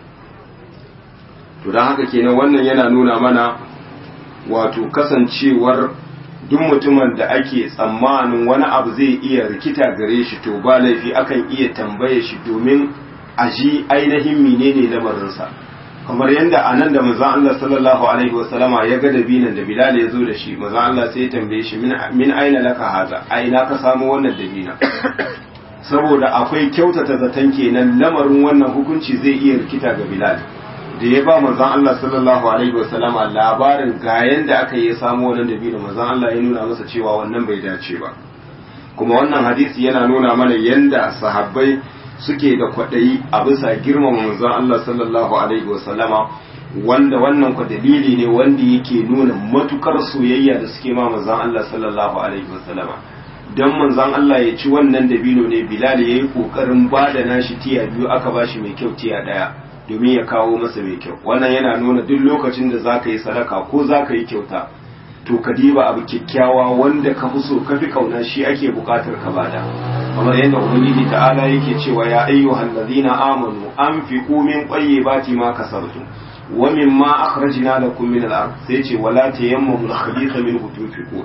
to don haka kenan wannan yana nuna mana wato kasancewar duk mutumin da ake tsammanin wani abu zai iya rikita gare shi to ba laifi akan iya tambaye shi domin a ji ainihin menene lamarinsa kamar yadda a nan da manzon Allah sallallahu alaihi wasallama ya ga dabinan da Bilal ya zo da shi manzon Allah sai ya tambaye shi min aina laka haza aina ka samu wannan dabina saboda akwai kyautata zaton kenan lamarin wannan hukunci zai iya rikita ga Bilal da ya ba manzon Allah sallallahu alaihi wasallama labarin ga yanda aka yi samu wannan dabino manzon Allah ya nuna masa cewa wannan bai dace ba kuma wannan hadisi yana nuna mana yanda sahabbai suke da kwaɗayi a bisa girmama manzon Allah sallallahu alaihi wasallama wanda wannan kwa dalili ne wanda yake nuna matukar soyayya da suke ma manzon Allah sallallahu alaihi wasallama dan manzon Allah ya ci wannan dabino ne Bilal yayi kokarin bada nashi tiya biyu aka bashi mai kyau tiya daya domin ya kawo masa mai kyau wannan yana nuna duk lokacin da zaka yi sadaka ko zaka yi kyauta to ka diba abu kyakkyawa wanda ka fi so ka fi kauna shi ake bukatar ka bada kamar yadda ubangiji ta'ala yake cewa ya ayyuhal ladina amanu anfiqu min tayyibati ma kasabtum wa mimma akhrajna lakum min al-ard sai ce wala tayammamu al-khabitha minhu tunfiqun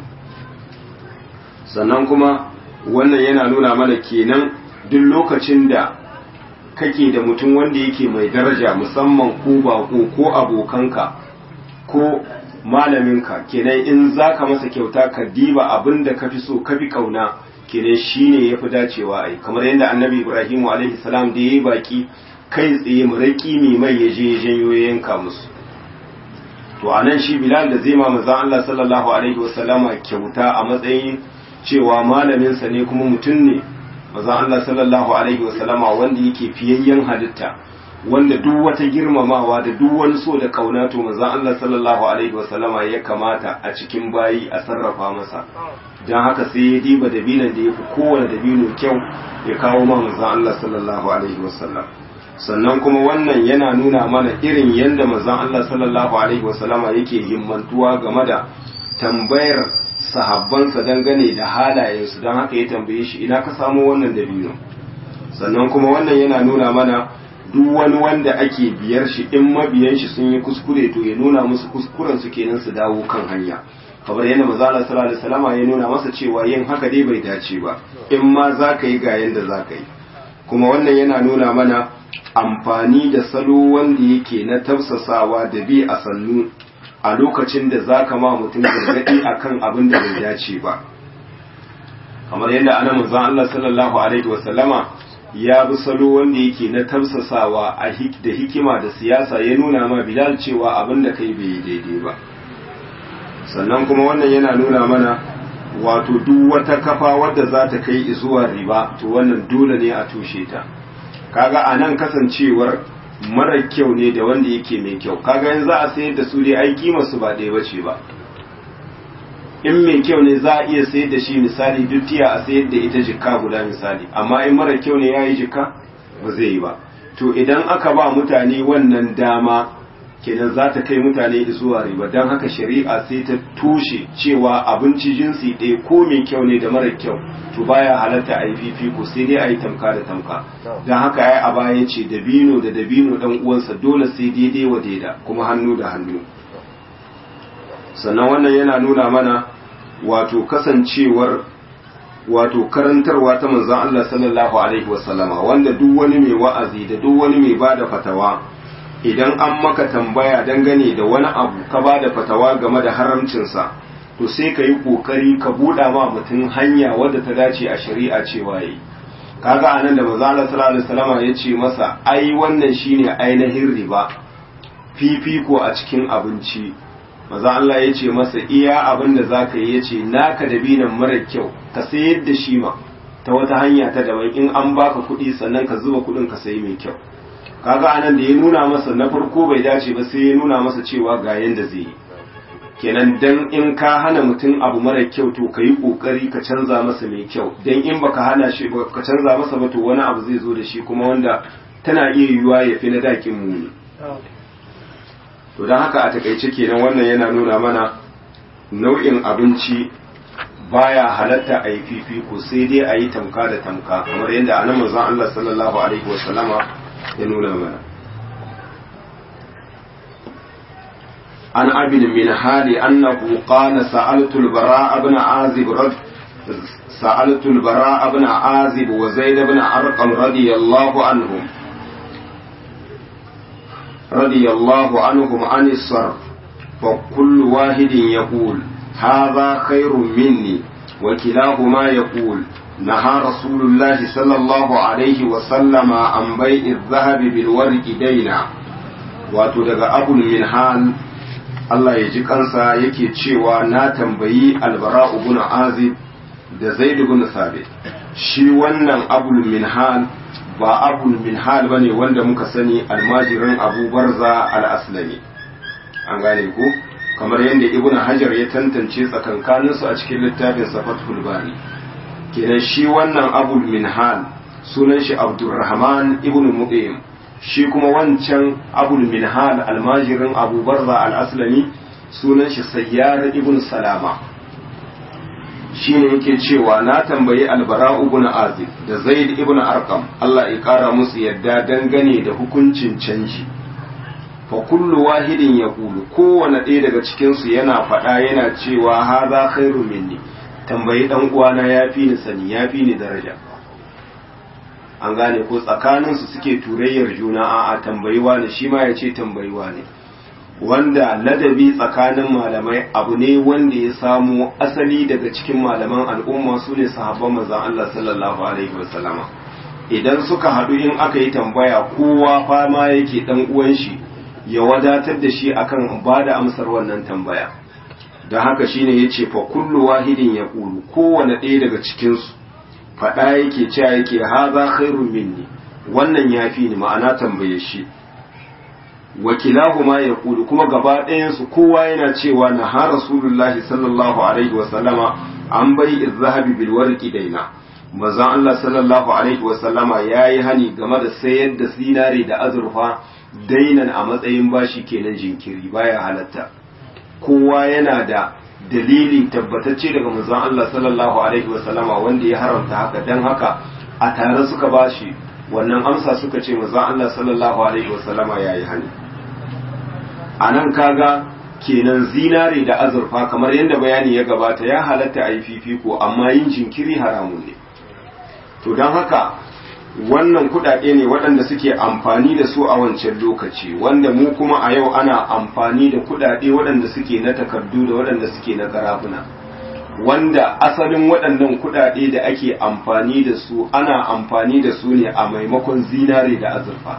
sannan kuma wannan yana nuna mana kenan duk lokacin da kake da mutum wanda yake mai daraja musamman ko bako ko abokanka ko malaminka kenan in zaka masa kyauta ka diba abin da ka fi so ka fi kauna kenan shine ya fi dacewa a yi kamar yadda annabi ibrahimu alaihi salam da ya yi baki kai tsaye muraki mai mai ya je ya janyo ya yanka musu to a nan shi bilal da zai ma maza Allah sallallahu alaihi wasallama kyauta a matsayin cewa malaminsa ne kuma mutum ne maza Allah sallallahu alaihi wasallama wanda yake fiyayyen halitta wanda duk wata girmamawa da duk wani so da kauna to manzon Allah sallallahu alaihi wasallama ya kamata a cikin bayi a sarrafa masa dan haka sai ya diba dabinan da yafi kowane dabino kyau ya kawo ma manzon Allah sallallahu alaihi wasallam sannan kuma wannan yana nuna mana irin yadda manzon Allah sallallahu alaihi wasallama yake himmantuwa game da tambayar sahabbansa dangane da halayensu don haka ya tambaye shi ina ka samo wannan dabino sannan kuma wannan yana nuna mana duk wani wanda ake biyar shi in mabiyan shi sun yi kuskure to ya nuna musu kuskuren su kenan su dawo kan hanya kamar yadda manzo Allah sallallahu alaihi wasallam ya nuna masa cewa yin haka dai bai dace ba in ma za ka yi ga yanda za ka yi kuma wannan yana nuna mana amfani da salo wanda yake na tafsasawa da bi a sannu a lokacin da za ka ma mutum gargaɗi akan abin da bai dace ba kamar yadda ana manzon Allah sallallahu alaihi wasallama ya bi salo wanda yake na tamsasawa a da hikima da siyasa ya nuna ma Bilal cewa abin da kai bai daidai ba sannan kuma wannan yana nuna mana wato duk wata kafa wadda za ta kai zuwa riba to wannan dole ne a tushe ta kaga a nan kasancewar mara kyau ne da wanda yake mai kyau kaga yanzu a sayar da su dai ai kimar su ba ɗaya bace ba in mai kyau ne za a iya sayar da shi misali duk tiya a sayar da ita jikka guda misali amma in mara kyau ne ya yi jikka ba zai yi ba to idan aka ba mutane wannan dama kenan za ta kai mutane zuwa riba don haka shari'a sai ta tushe cewa abinci jinsi ɗaya ko mai kyau ne da mara kyau to baya halatta a yi fifiko sai dai a yi tamka da tamka don haka ya a baya ce dabino da dabino ɗan uwansa dole sai daidai wa daida kuma hannu da hannu sannan wannan yana nuna mana wato kasancewar wato karantarwa ta manzon Allah sallallahu alaihi wasallama wanda duk wani mai wa'azi da duk wani mai bada fatawa idan an maka tambaya dangane da wani abu ka bada fatawa game da haramcinsa to sai ka yi kokari ka buɗa ma mutum hanya wadda ta dace a shari'a cewa yi kaga anan da manzon Allah sallallahu alaihi wasallama ya ce masa ai wannan shine ainihin riba fifiko a cikin abinci maza Allah ya ce masa iya abin da za ka yi ya ce naka da binan mara kyau ka sayar da shi ma ta wata hanya ta daban in an baka kuɗi sannan ka zuba kuɗin ka sayi mai kyau kaga anan da ya nuna masa na farko bai dace ba sai ya nuna masa cewa ga yanda zai yi kenan dan in ka hana mutum abu mara kyau to ka yi kokari ka canza masa mai kyau dan in baka hana shi ba ka canza masa ba to wani abu zai zo da shi kuma wanda tana iya yiwuwa ya fi na dakin muni to don haka a takaice kenan wannan yana nuna mana nau'in abinci baya halatta a yi fifiko sai dai a yi tamka da tamka kamar yadda anan manzon Allah sallallahu alaihi wasallama ya nuna mana عن أبي المنهال أنه قال سألت البراء بن عازب رد سألت البراء بن عازب وزيد بن أرقم رضي الله عنهم رضي الله عنهم عن الصرف فكل واحد يقول هذا خير مني وكلاهما يقول نهى رسول الله صلى الله عليه وسلم عن بيع الذهب بالورق دينا وتدغ أبو المنهال Allah ya ji kansa yake cewa na tambayi albara ibn azib da zaid ibn sabit shi wannan abul minhal ba abul minhal bane wanda muka sani almajirin abu barza al-aslami an gane ko kamar yadda ibn hajar ya tantance tsakankanin su a cikin littafin safatul bari kenan shi wannan abul minhal sunan shi abdurrahman ibn muqim shi kuma wancan abul minhal almajirin abu barza al-aslami sunan shi sayyar ibn salama shi ne yake cewa na tambayi albara ibn azib da zaid ibn arqam Allah ya kara musu yadda dangane da hukuncin canji fa kullu wahidin yaqulu kowane ɗaya daga cikin su yana faɗa yana cewa haza khairu minni tambayi dan uwana yafi ni sani yafi ni daraja an gane ko tsakaninsu suke turayyar juna a tambayi wani shi ma ya ce tambayi wani wanda ladabi tsakanin malamai abu ne wanda ya samo asali daga cikin malaman al'umma su ne sahabban manzon Allah sallallahu alaihi wasallama idan suka haɗu in aka yi tambaya kowa fama yake dan uwan shi ya wadatar da shi akan ba da amsar wannan tambaya don haka shine yace fa kullu wahidin yaqulu kowane ɗaya daga cikin su faɗa yake cewa yake haza khairun minni wannan yafi ni ma'ana tambaye shi wakilahuma ya kulu kuma gaba ɗayansu kowa yana cewa na ha rasulullahi sallallahu alaihi wasallama an bai zahabi bil warqi daina manzon Allah sallallahu alaihi wasallama yayi hani game da sayar da zinare da azurfa dainan a matsayin bashi kenan jinkiri baya halatta kowa yana da dalili tabbatacce daga manzon Allah sallallahu alaihi wasallama wanda ya haramta haka dan haka a tare suka bashi wannan amsa suka ce manzon Allah sallallahu alaihi wasallama yayi hani anan kaga kenan zinare da azurfa kamar yadda bayani ya gabata ya halatta a yi fifiko amma yin jinkiri haramun ne to don haka wannan kudade ne waɗanda suke amfani da su a wancan lokaci wanda mu kuma a yau ana amfani da kudade waɗanda suke na takardu da waɗanda suke na karafuna wanda asalin waɗannan kudade da ake amfani da su ana amfani da su ne a maimakon zinare da azurfa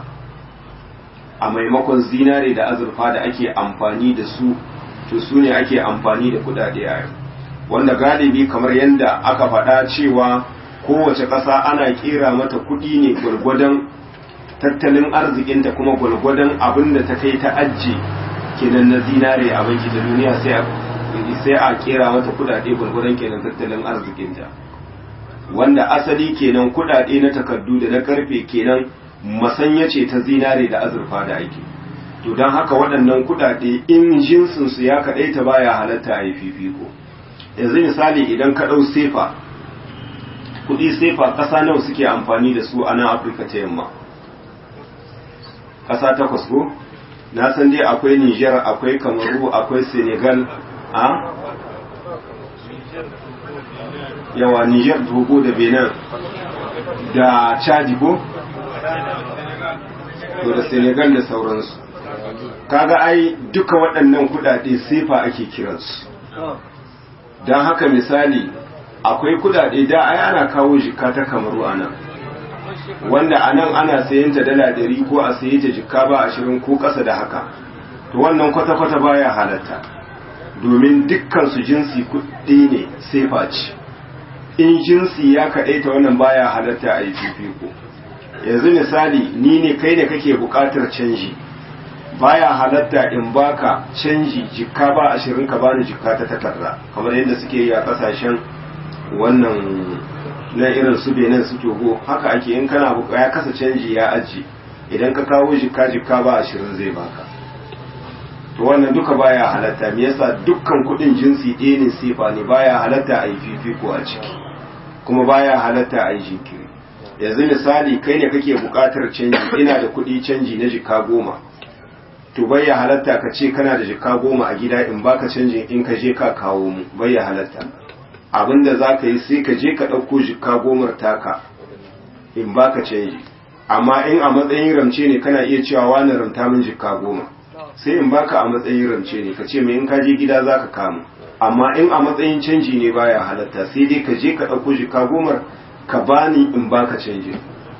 a maimakon zinare da azurfa da ake amfani da su to su ne ake amfani da kudade a yau wanda galibi kamar yadda aka faɗa cewa kowace ƙasa ana ƙera mata kuɗi ne gwargwadon tattalin arzikinta kuma gwargwadon abin da ta kai ta ajiye kenan na zinare a banki da duniya sai a ƙera mata kuɗaɗe gwargwadon kenan tattalin arzikinta wanda asali kenan kuɗaɗe na takardu da na karfe kenan masanya ce ta zinare da azurfa da ake to don haka waɗannan kuɗaɗe in jinsinsu ya kaɗaita baya halatta a yi fifiko yanzu misali idan ka ɗau sefa kudi sefa ƙasa nawa suke amfani da su a nan afirka ta yamma ƙasa takwas ko na san dai akwai niger akwai kamaru akwai senegal a yawa niger togo da benin da chadi ko to da senegal da sauransu kaga ai duka waɗannan kudade sefa ake kiransu don haka misali akwai kudade da ai ana kawo jikka ta kamaru a nan wanda a nan ana sayan ta dala ɗari ko a saye ta jikka ba ashirin ko ƙasa da haka to wannan kwata-kwata baya halatta domin dukkan su jinsi kuɗi ne sai face in jinsi ya kaɗaita wannan baya halatta a yi fifiko yanzu misali ni ne kai ne kake buƙatar canji baya halatta in baka canji jikka ba ashirin ka bani jikka ta takarda kamar yadda suke yi a ƙasashen wannan na irin su benin su togo haka ake in kana ya kasa canji ya aji idan ka kawo jikka jikka ba ashirin zai baka to wannan duka baya halatta me yasa dukkan kudin jinsi ɗaya ne sifa ne baya halatta a yi fifiko a ciki kuma baya halatta a yi jinkiri yanzu misali kai ne kake buƙatar canji ina da kuɗi canji na jika goma to baya halatta ka ce kana da jika goma a gida in baka canjin in ka je ka kawo mu baya halatta abinda za ka yi sai ka je ka ɗauko jika gomar taka in baka canji amma in a matsayin ramce ne kana iya cewa wani ramta min jika goma sai in baka a matsayin ramce ne ka ce mai in ka je gida za ka kamu amma in a matsayin canji ne baya halatta sai dai ka je ka ɗauko jika gomar ka bani in baka canji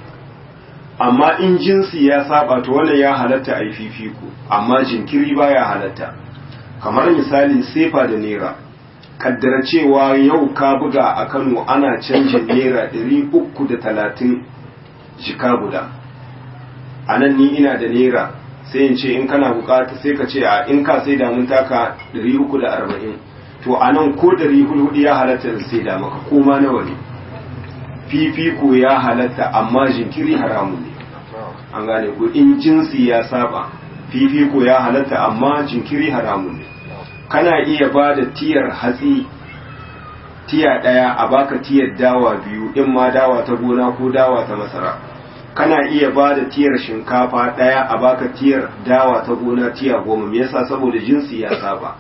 amma in jinsi ya saba to wannan ya halatta a yi fifiko amma jinkiri baya halatta kamar misali sefa da naira kaddara cewa yau ka buga a kano ana canjin naira ɗari uku da talatin jika guda a nan ni ina da naira sai in ce in kana bukata sai ka ce a in ka sai damun taka 340 to a nan ko 400 ya halatta da sai da maka koma nawa ne fifiko ya halatta amma jinkiri haramun ne an gane ko in jinsi ya saba fifiko ya halatta amma jinkiri haramun ne kana iya ba da tiyar hatsi tiya ɗaya a baka tiyar dawa biyu in ma dawa ta gona ko dawa ta masara kana iya ba da tiyar shinkafa ɗaya a baka tiyar dawa ta gona tiya goma me yasa saboda jinsi ya saba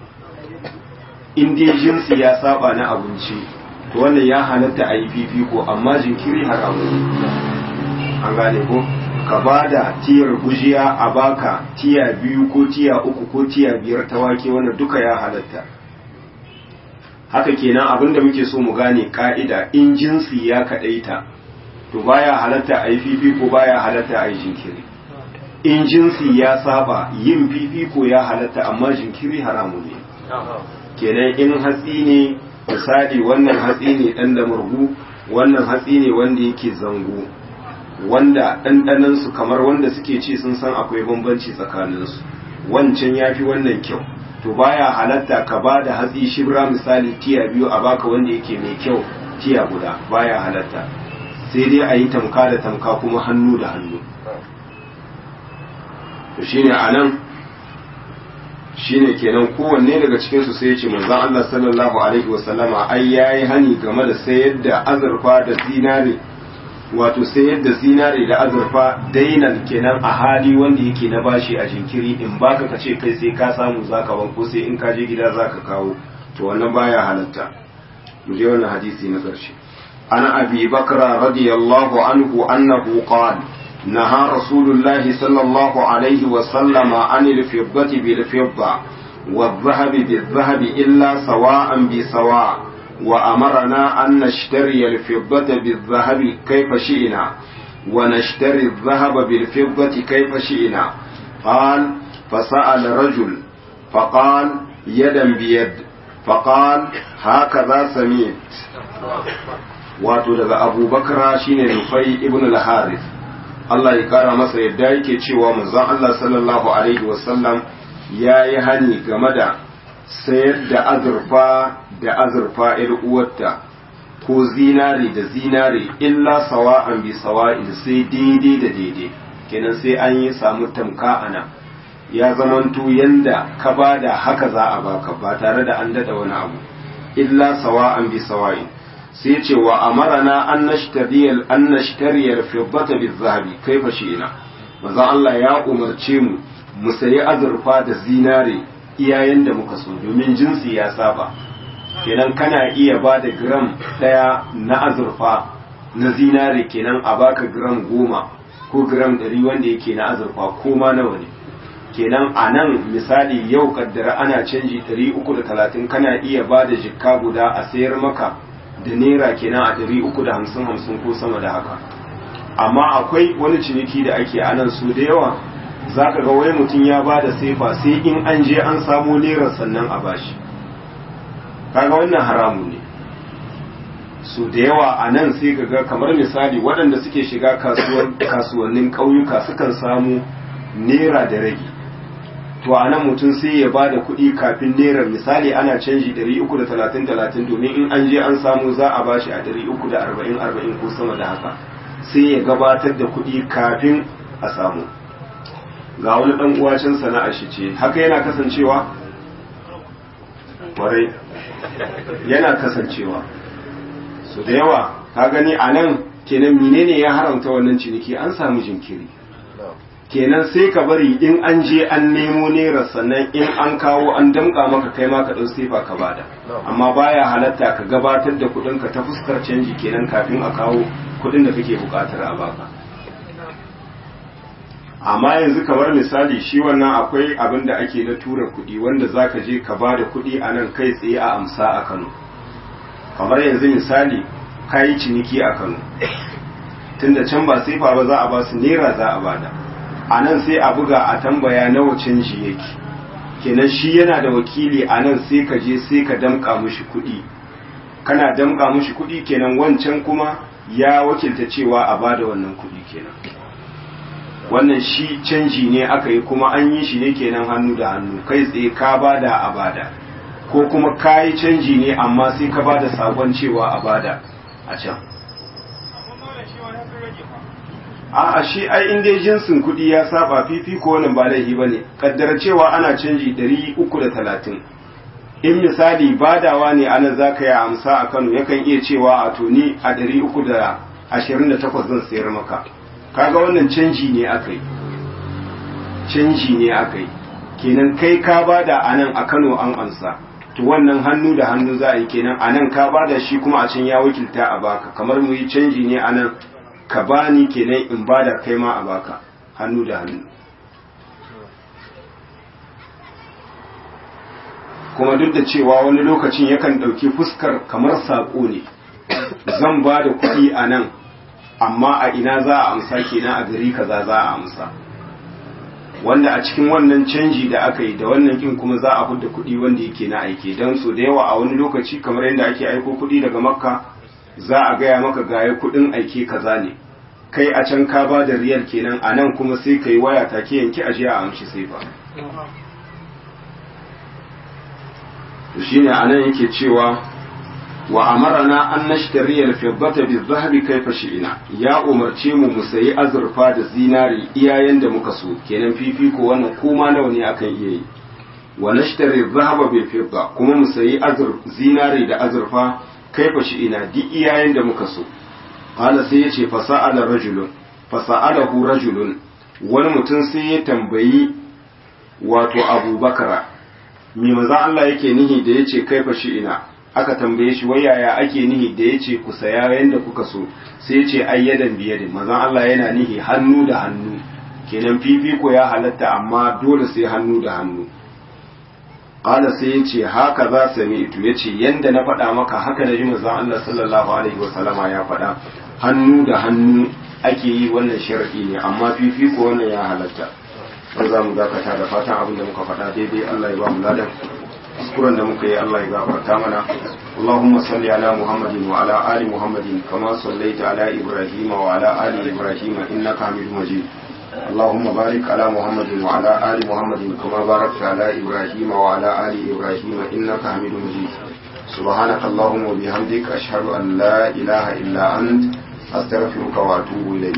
in dai jinsi ya saba na abinci to wannan ya halatta a yi fifiko amma jinkiri haramu an gane ko ka ba da tiyar gujiya a baka tiya biyu ko tiya uku ko tiya biyar ta wake wannan duka ya halatta haka kenan abinda muke so mu gane ka'ida in jinsi ya kaɗaita to baya halatta a yi fifiko baya halatta a yi jinkiri in jinsi ya saba yin fifiko ya halatta amma jinkiri haramu ne kenan in hatsi ne misali wannan hatsi ne ɗan da murgu wannan hatsi ne wanda yake zango wanda ɗanɗanansu kamar wanda suke ci sun san akwai bambanci tsakaninsu wancan ya fi wannan kyau to baya halatta ka ba da hatsi shibra misali tiya biyu a baka wanda yake mai kyau tiya guda baya halatta sai dai a yi tamka da tamka kuma hannu da hannu to shine a nan shine kenan kowanne daga cikinsu sai ya ce manzon Allah sallallahu alaihi wasallama ai yayi hani game da sayar da azurfa da zinare wato sayar da zinare da azurfa dainan kenan a hali wanda yake na bashi a jinkiri in baka ka ce kai sai ka samu zaka wanko sai in ka je gida zaka kawo to wannan baya halatta mu je wannan hadisi na ƙarshe عن أبي بكر رضي الله عنه أنه قال نهى رسول الله صلى الله عليه وسلم عن الفضة بالفضة والذهب بالذهب إلا سواء بسواء وأمرنا أن نشتري الفضة بالذهب كيف شئنا ونشتري الذهب بالفضة كيف شئنا قال فسأل رجل فقال يدا بيد فقال هكذا سميت wato daga abubakar shine nufai ibn al-harith Allah ya kara masa yadda yake cewa manzon Allah sallallahu alaihi wasallam ya yi hani game da sayar da azurfa da azurfa ‘yar uwarta ko zinare da zinare illa sawa'an bi sawa'in sai daidai da daidai kenan sai an yi samu tamka ana ya zamanto yanda ka bada haka za a baka ba tare da an dada wani abu illa sawa'an bi sawa'in sai ce wa amarana an nashtariyal an nashtariyal fiddata bizahabi kaifa shi'ina manzo Allah ya umarce mu mu sayi azurfa da zinare iyayen da muka so domin jinsi ya saba kenan kana iya ba da gram daya na azurfa na zinare kenan a baka gram goma ko gram ɗari wanda yake na azurfa ko ma nawa ne kenan a nan misali yau kaddara ana canji 330 kana iya ba da jikka guda a sayar maka da naira kenan a ɗari uku da hamsin hamsin ko sama da haka amma akwai wani ciniki da ake a nan su da yawa za ka ga wai mutum ya ba da sefa sai in an je an samo naira sannan a bashi kaga wannan haramun ne su da yawa a nan sai ka ga kamar misali waɗanda suke shiga kasuwannin ƙauyuka sukan samu naira da rage to a nan mutum sai ya ba da kuɗi kafin naira misali ana canji 330-30 domin in an je an samu za a bashi a 340-40 ko sama da haka sai ya gabatar da kuɗi kafin a samu ga wani dan uwa can sana'ar shi ce haka yana kasancewa kwarai yana kasancewa su da yawa ka gani a nan kenan menene ya haramta wannan ciniki an samu jinkiri kenan sai ka bari in an je an nemo naira sannan in an kawo an damka maka kai ma ka ɗau sefa ka bada amma baya halatta ka gabatar da kuɗin ka ta fuskar canji kenan kafin a kawo kuɗin da kake buƙatar a baka amma yanzu kamar misali shi wannan akwai abin da ake na tura kuɗi wanda zaka je ka bada kuɗi a nan kai tsaye a amsa a Kano kamar yanzu misali kayi ciniki a Kano tunda can ba sefa ba za a ba su naira za a bada a nan sai a buga a tambaya nawa canji yake kenan shi yana da wakili a nan sai ka je sai ka damka mushi kuɗi kana damka mushi kuɗi kenan wancan kuma ya wakilta cewa a bada wannan kuɗi kenan wannan shi canji ne aka yi kuma an yi shi ne kenan hannu da hannu kai tsaye ka bada a bada ko kuma ka yi canji ne amma sai ka bada sakon cewa a bada a can a'a shi ai in dai jinsin kuɗi ya saba fifiko wannan ba laifi bane kaddara cewa ana canji 330 in misali badawa ne ana zaka yi amsa a Kano yakan iya cewa a to ni a 328 zan sayar maka kaga wannan canji ne akai canji ne akai kenan kai ka bada a nan a Kano an ansa to wannan hannu da hannu za a yi kenan a nan ka bada shi kuma a can ya wakilta a baka kamar mu yi canji ne a nan ka bani kenan in bada kai ma a baka hannu da hannu kuma duk da cewa wani lokacin yakan ɗauki fuskar kamar saƙo ne zan ba da kuɗi a nan amma a ina za a amsa kenan a gari kaza za a amsa wanda a cikin wannan canji da aka yi da wannan kin kuma za a hudda kuɗi wanda yake na aike don so da yawa a wani lokaci kamar yadda ake aiko kuɗi daga makka za a gaya maka gaya kuɗin aike kaza ne kai a can ka ba da riyal kenan a nan kuma sai ka yi waya take yanki aje a amshi sai ba to shine a nan yake cewa wa amarana an nashtari al-fiddata bi-dhahabi kayfa shi'na ya umarce mu mu sayi azurfa da zinari iyayen da muka so kenan fifiko wannan kuma nawa ne akan iya yi wa nashtari dhahaba bil-fidda kuma mu sayi azur zinari da azurfa kaifa shi'na di iyayen da muka so qala sai yace fasa'ala rajulun fasa'alahu rajulun wani mutum sai ya tambayi wato abubakara me maza Allah yake nihi da yace kaifa shi'na aka tambaye shi wai yaya ake nihi da yace ku saya yanda kuka so sai yace ayyadan biyadin maza Allah yana nihi hannu da hannu kenan fifiko ya halatta amma dole sai hannu da hannu qala sai yace haka za sami'tu yace yanda na faɗa maka haka da jin manzon Allah sallallahu alaihi wasallama ya faɗa hannu da hannu ake yi wannan shar'i ne amma fifiko wannan ya halatta sai za mu dakata da fatan abin da muka faɗa daidai Allah ya ba mu ladan kuskuren da muka yi Allah ya gafarta mana Allahumma salli ala Muhammadin wa ala ali Muhammadin kama sallaita ala Ibrahim wa ala ali Ibrahim innaka Hamidum Majid اللهم بارك على محمد وعلى آل محمد كما باركت على إبراهيم وعلى آل إبراهيم إنك حميد مجيد سبحانك اللهم وبحمدك أشهد أن لا إله إلا أنت أستغفرك وأتوب إليك